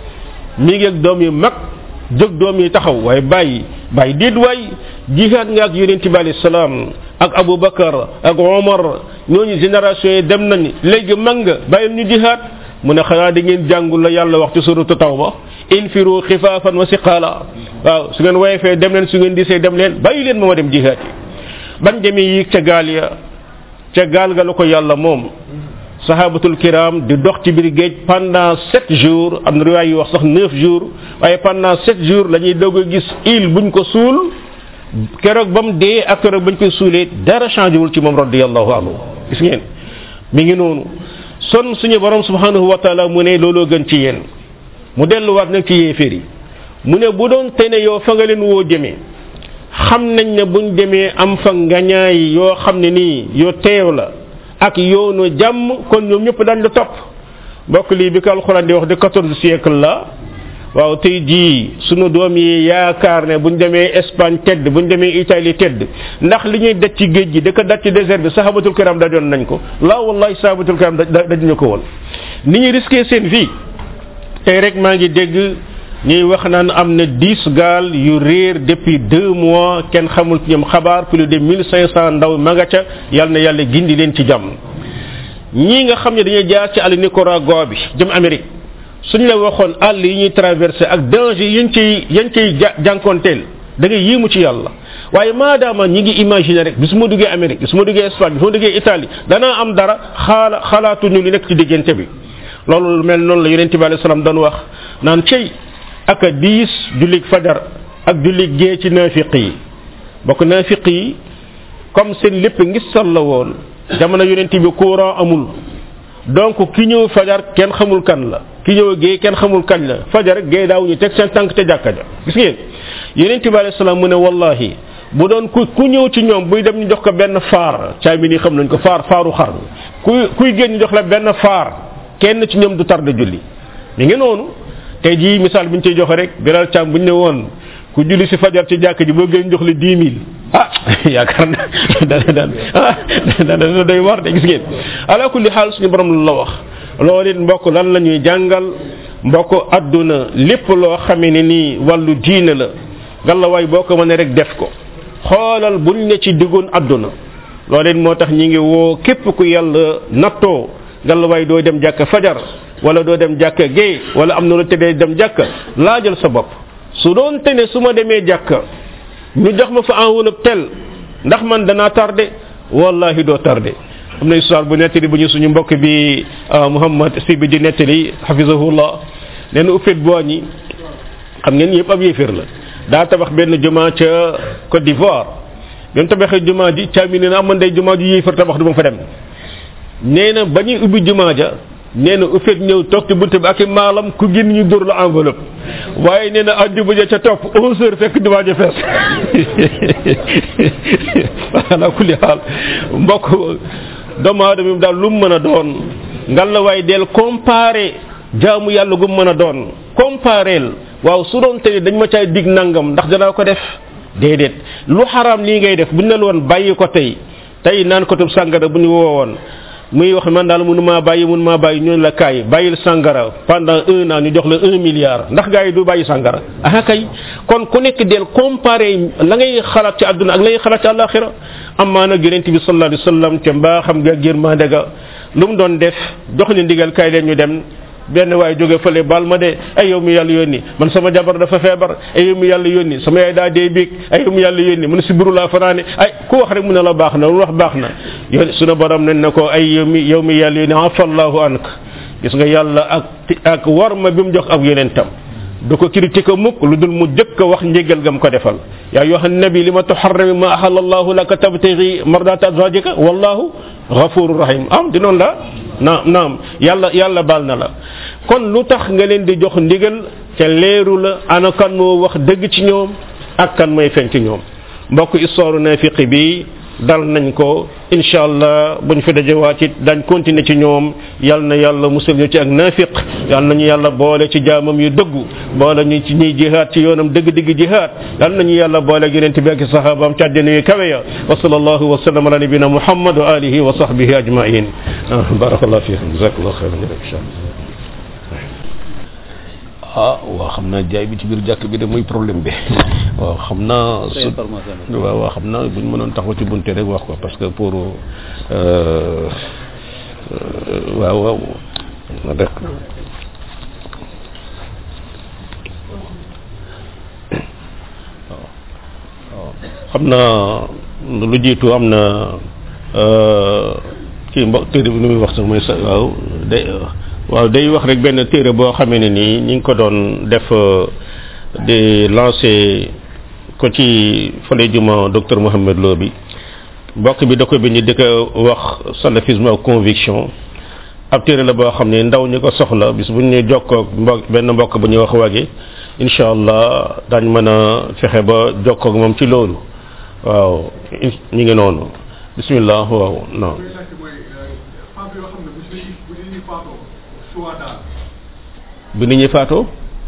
mi ngi ak doom yi mag jóg doom yi taxaw waaye bàyyi bàyyi déet waay jihaad nga ak yonente bi alayhi salaam ak Aboubacar ak Omar ñooñu génération yi dem nañ léegi mag nga bàyyil ñu jihaad mu ne xanaa da ngeen jàngul la yàlla wax ci suratu tawba infiru xifaafan wa siqaala waaw su ngeen woyefee dem leen su ngeen disee dem leen bàyyi leen ma ma dem jihaad yi ban demee yi ca gaal ya ca gaal ga la ko yàlla moom sahabatul kiram di dox ci biir géej pendant sept jours am na riwaay yu wax sax neuf jours waaye pendant sept jours la ñuy doog a gis île buñ ko suul keroog ba mu dee ak keroog bañ koy suulee dara changé wul ci moom radiyallahu anhu gis ngeen mi ngi noonu son suñu borom subhanahu wa taala mu ne looloo gën ci yéen mu delluwaat nag ci yéeféer yi mu ne bu doon tene yow fa nga leen woo jëmee xam nañ ne buñ demee am fa ngañaay yoo xam ne nii yoo teew la ak yoonu jàmm kon ñoom ñëpp dañ la topp mbokk lii bi ko alxuraan di wax de quatorze siècle la waaw tey jii sunu doom yi yaakaar ne buñ demee Espagne tedd buñ demee Italie tedd ndax li ñuy daj ci géej gi da ko daj ci désert bi sahabatul kiram dajoon nañ ko la wallahi sahabatul kiram dajuñu ko woon ni ñuy risqué seen vie tey rek maa ngi dégg ñuy wax naan am na dix gaal yu réer depuis deux mois kenn xamul ci ñoom xabaar plus de mille cinq cent ndaw ma nga ca yal na yàlla gindi leen ci jàmm ñii nga xam ne dañuy jaar ci àll Nicaragua bi jëm Amérique suñ la waxoon àll yi ñuy traversé ak danger yañ ciy yañ ciy jànkonteel da ngay yéemu ci yàlla waaye maadaama ñi ngi imaginer rek bi su ma duggee Amérique bi su ma duggee Espagne bi su ma duggee Italie danaa am dara xaala xalaatuñu li nekk ci diggante bi loolu lu mel noonu la yonente bi alayhi salaam doon wax naan cey ak a diis jullig fajar ak jullig gee ci naafiq yi bokk naafiq yi comme seen lépp ngistal la woon jamono yonente bi courant amul donc ki ñëw fajar kenn xamul kan la ki ñëw gee kenn xamul kañ la fajar gee daaw ñu teg seen tànk ca jàkka ja gis ngeen yonente bi alayhi salaam mu ne wallahi bu doon ku ku ñëw ci ñoom buy dem ñu jox ko benn faar caay mi nii xam nañ ko faar faaru xar kuy kuy génn ñu jox la benn faar kenn ci ñoom du tarde julli mi ngi noonu tey jii misaal bi ñu ciy joxe rek biral càmm bu ñu ne woon ku julli si fajar ci jàkk ji boo génn jox la dix mille ah yaakaar na dana daan ah dana doy war de gis ngeen ala kulli xaal suñu borom la wax loolu it mbokk lan la ñuy jàngal mbokk adduna lépp loo xamee ne nii wàllu diine la gàllawaay boo ko mënee rek def ko xoolal buñ ne ci diggoon adduna loolu it moo tax ñi ngi woo képp ku yàlla nattoo gàllawaay doo dem jàkka fajar wala doo dem jàkka géey wala am na lu tëddee dem jàkka laajal sa bopp su doon te ne su ma demee jàkka ñu jox ma fa enveloppe tel ndax man danaa tardé wallahi doo tardé am na histoire bu nettali bu ñu suñu mbokk bi Muhammad si bi di nettali hafizahullah nee na uppit boo ñi xam ngeen yëpp ab yéeféer la daa tabax benn jumaa ca Côte d'Ivoire bi mu tabaxee jumaa ji caami nee na am man day jumaa ji yéeféer tabax du ma fa dem nee na ba ñuy ubbi jumaa ja nee na ufet ñëw toog ci bunte bi ak i maalam ku génn ñu dóor la enveloppe waaye nee na àjjuma ja ca topp onze heures fekk jumaa ja fees ala kulli xaal mbokk doomu aadama yi daal lu mu mën a doon ngal la waaye del comparé jaamu yàlla gu mu mën a doon compareel waaw su doon tey dañ ma caay dig nangam ndax danaa ko def déedéet lu xaraam lii ngay def bu ñu la woon bàyyi ko tey tey naan ko tub sàngara bu ñu woowoon muy wax man daal mënu maa bàyyi mënu maa bàyyi ñooñu la kaay bàyyil sàngara pendant un an ñu jox la un milliard ndax gars yi du bàyyi sàngara ah kay kon ku nekk del comparé la ngay xalaat ci àdduna ak la ngay xalaat ci àllaaxira amaa nag yonente bi sallallahu alayhi wa sallam ca mbaa xam nga yërmande ga lu mu doon def jox ni ndigal kaay leen ñu dem benn waay jóge fële baal ma de ay yow mi yàlla yónni man sama jabar dafa feebar ay yow mi yàlla yónni sama yaay daa dee biig ay yow mi yàlla yónni mu ne si buru laa fanaane ay ku wax rek mu ne la baax na lu wax baax na yow sunu borom nañ ne ko ay yow mi yow mi yàlla yónni afallahu ank gis nga yàlla ak ak war ma bi mu jox ak yonentam du ko critique mukk lu dul mu jëkk a wax njégal gam ko defal yaa yoha nabi li ma tuharrami ma ahalla allahu laka tabtaghi mardata azwajika wallahu ghafurur rahim am di noonu la naam naam yàlla yàlla baal na la kon lu tax nga leen di jox ndigal ca leeru la ana kan moo wax dëgg ci ñoom ak kan mooy feeñ ci ñoom mbokk histoire nafiqi bi dal nañ ko incha allah buñ fi dajewaat it dañ continuer ci ñoom yal na yàlla musal ñu ci ak nafiq yal nañu yàlla boole ci jaamam yu dëggu boole ñu ci ñuy jihaad ci yoonam dëgg-dëgg jihaad yal nañu yàlla boole ak yonente bi ak sahabaam ci àddina yu kawe ya wa sallallahu wa sallam ala nabina muhammad wa alihi wa sahbihi ajmain barakallah fiikum jazakallah khairan insha ah waaw xam naa jaay bi ci biir jàkk bi de muy problème bi waaw xam naa su waaw waaw xam naa bu ñu mënoon taxaw ci bunte rek wax ko parce que pour waaw waaw rek xam naa lu jiitu am na kii mbo téere bi nu muy wax sax mooy sa waaw day waaw day wax rek benn téere boo xamee ne nii ñi ngi ko doon def di lancé ko ci fale juma docteur Mohamed Lo bi mbokk bi da ko bind di ko wax salafisme ak conviction ab téere la boo xam ne ndaw ñi ko soxla bis bu ñu jokkoo mbokk benn mbokk bu ñuy wax wage incha allah daañ mën a fexe ba jokkoo ak moom ci loolu waaw ñu ngi noonu bismillah waaw non bi nit ñi faatoo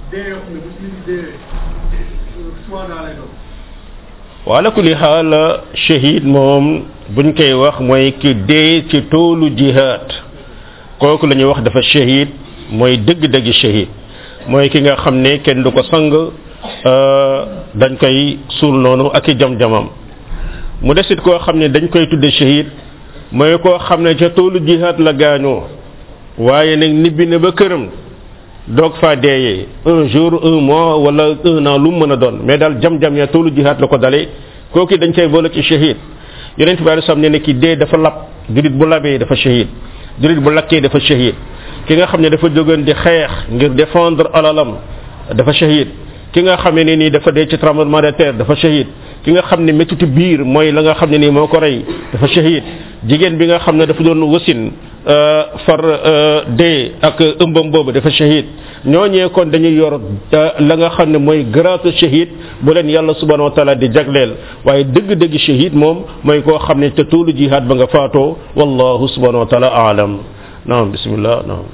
wala kulli xaal shahid moom buñ koy wax mooy ki dee ci toolu jihad kooku la ñuy wax dafa shahid mooy dëgg-dëgg shahid mooy ki nga xam ne kenn du ko sang dañ koy suul noonu ak i jam-jamam mu desit koo xam ne dañ koy tudde shahid mooy koo xam ne ca toolu jihad la gaañoo waaye nag nibbi na ba këram doog faa deeyee un jour un mois wala un an lu mu mën a doon mais daal jam-jam ya toolu jihaat la ko dalee kooku dañ koy boole ci shahid yonent bi alei ne ne ki dee dafa lab julit bu labee dafa shahid julit bu lakkee dafa shahid ki nga xam ne dafa jógoon di xeex ngir défendre alalam dafa shahid ki nga xam ne nii dafa dee ci tremblement de terre dafa shahid ki nga xam ne méttitu biir mooy la nga xam ne nii moo ko rey dafa shahid jigéen bi nga xam ne dafa doon wasin far dee ak ëmbam boobu dafa shahid ñooñee kon dañuy yor la nga xam ne mooy grâce shahid bu leen yàlla subhanahu wa taala di jagleel waaye dëgg-dëgg shahid moom mooy koo xam ne te tuulu jihaad ba nga faatoo wallahu subhanahu wa taala aalam naam bismillah naam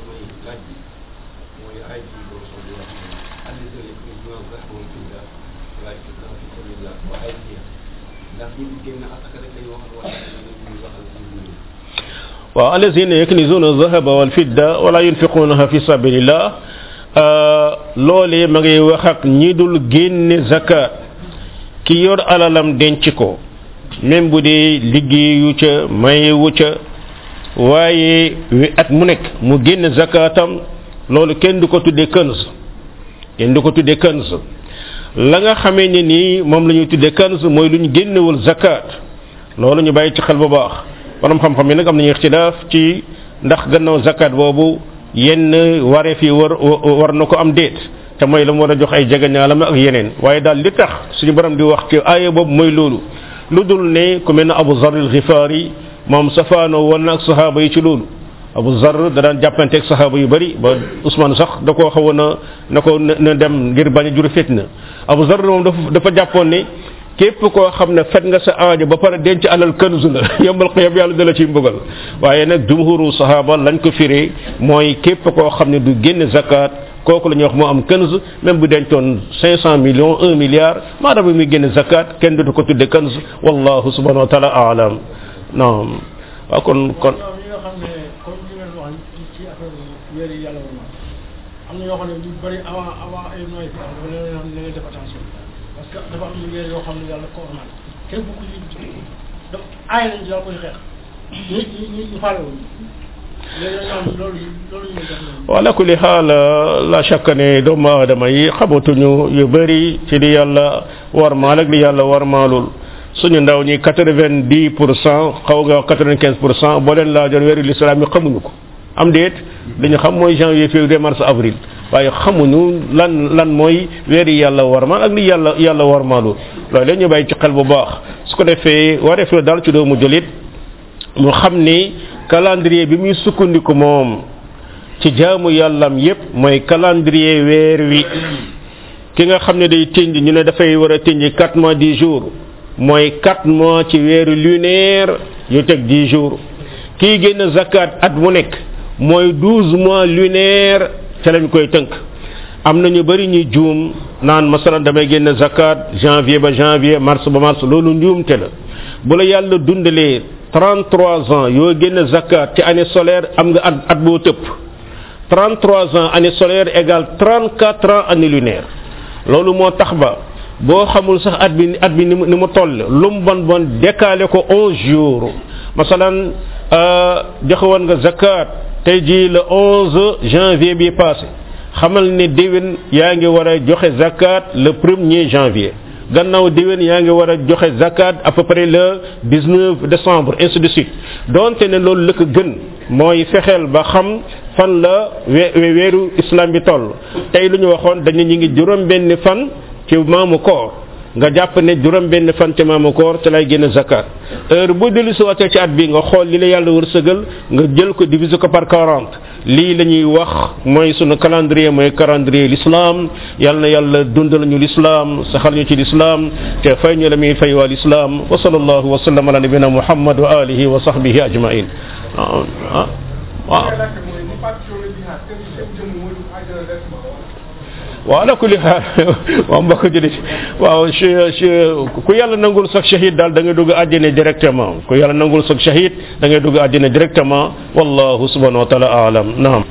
waaw alladina yaknizuna dhahaba wal fidda wala yunfiqunaha fi sabilillah loolee ma ngay wax ak ñi dul génne zakat ki yor alalam denc ko même bu dee liggéeyu ca mayewu ca waaye wi at mu nekk mu génne zakatam loolu kenn du ko tuddee kanz kenn du ko tuddee kanz la nga xamee ne nii moom la ñuy tuddee kanz mooy lu ñu génnewul zakat loolu ñu bàyyi ci xel bu baax borom xam-xam yi nag am nañu ixtilaaf ci ndax gannaaw zakat boobu yenn wareef yi war war na ko am déet te mooy la mu war a jox ay jegeñaalam ak yeneen waaye daal li tax suñu borom di wax ci aaya boobu mooy loolu lu dul ne ku mel ne Abu Zar al-Ghifari moom safaanoo woon na ak sahaaba yi ci loolu Abu Zar da daan jàppanteeg sahaaba yu bari ba Ousmane sax da koo xawoon na na ko na dem ngir bañ a jur fitna Abu Zar moom dafa dafa jàppoon ne képp koo xam ne fet nga sa aajo ba pare denc alal kanz la yombal xiyam yàlla dala ciy mbugal waaye nag jumhuru sahaba lañ ko firee mooy képp koo xam ne du génn zakat kooku la ñuy wax moo am kanz même bu dencoon 500 millions 1 milliard maadaama muy génn zakat kenn dootu ko tudde kanz wallahu subhanahu wa taala aalam naam waaw kon kon am na yoo xam ne lu bëri avant avant ay noyyi fi am dafa leen xam ne na ngeen def attention parce que dafa am lu weer yoo xam ne yàlla ko ormal kenn bu ko ci daf aay nañ ci daal koy xeex ñu ñu ñu faale woon léegi nag ñoom loolu loolu ñu def noonu wala kulli xaal la chaque ne doomu aadama yi xamatuñu yu bëri ci li yàlla warmaal ak li yàlla warmaalul suñu ndaw ñi quatre vingt dix pour cent xaw nga quatre vingt quinze pour cent boo leen laajoon weeru l'islam yi xamuñu ko am déet li ñu xam mooy janvier février mars avril waaye xamuñu lan lan mooy weeri yàlla warmaal ak li yàlla yàlla warmaalul loolu la ñu bàyyi ci xel bu baax su ko defee wareef la daal ci doomu jëlit mu xam ni calendrier bi muy sukkandiku moom ci jaamu yàllam yépp mooy calendrier weer wi ki nga xam ne day tënj ñu ne dafay war a tënj quatre mois dix jours mooy quatre mois ci weeru lunaire yu teg dix jours kii génn zakat at mu nekk mooy douze mois lunaire ca lañ koy tënk am na ñu bëri ñuy juum naan masalan damay génn zakat janvier ba janvier mars ba mars loolu njuumte la bu la yàlla dundalee 33 ans yoo génn zakat ci année solaire am nga at at boo tëpp 33 ans année solaire égale 34 ans année lunaire loolu moo tax ba boo xamul sax at bi at bi ni mu ni mu toll lu mu bon bon décalé ko 11 jours masalan joxe woon nga zakat tey jii le 11 janvier bi passé xamal ne déwén yaa ngi war a joxe zakat le premier janvier gannaaw déwén yaa ngi war a joxe zakat à peu près le 19 décembre ainsi de suite donte ne loolu la ko gën mooy fexeel ba xam fan la we weeru islam bi toll tey lu ñu waxoon dañu ñu ngi juróom benn fan ci maamu koor nga jàpp ne juróom benn fan ci maamu koor te lay génn zakat heure bu dellu si waatee ci at bi nga xool li la yàlla wërsëgal nga jël ko diviser ko par 40 lii la ñuy wax mooy sunu calendrier mooy calendrier l'islam yàlla na yàlla dundal ñu l'islam saxal ñu ci l'islam te fay ñu la muy fay waa l'islam wa sallallahu wa sallam ala nabina muhammad wa alihi wa sahbihi ajmain ah ah waaw waaw ala kulli xaal waaw mbokk jëli waaw ku yàlla nangul sax shahid daal da ngay dugg àjjana directement ku yàlla nangul sax shahid da ngay dugg àjjana directement wallahu subhanahu wa taala alam naam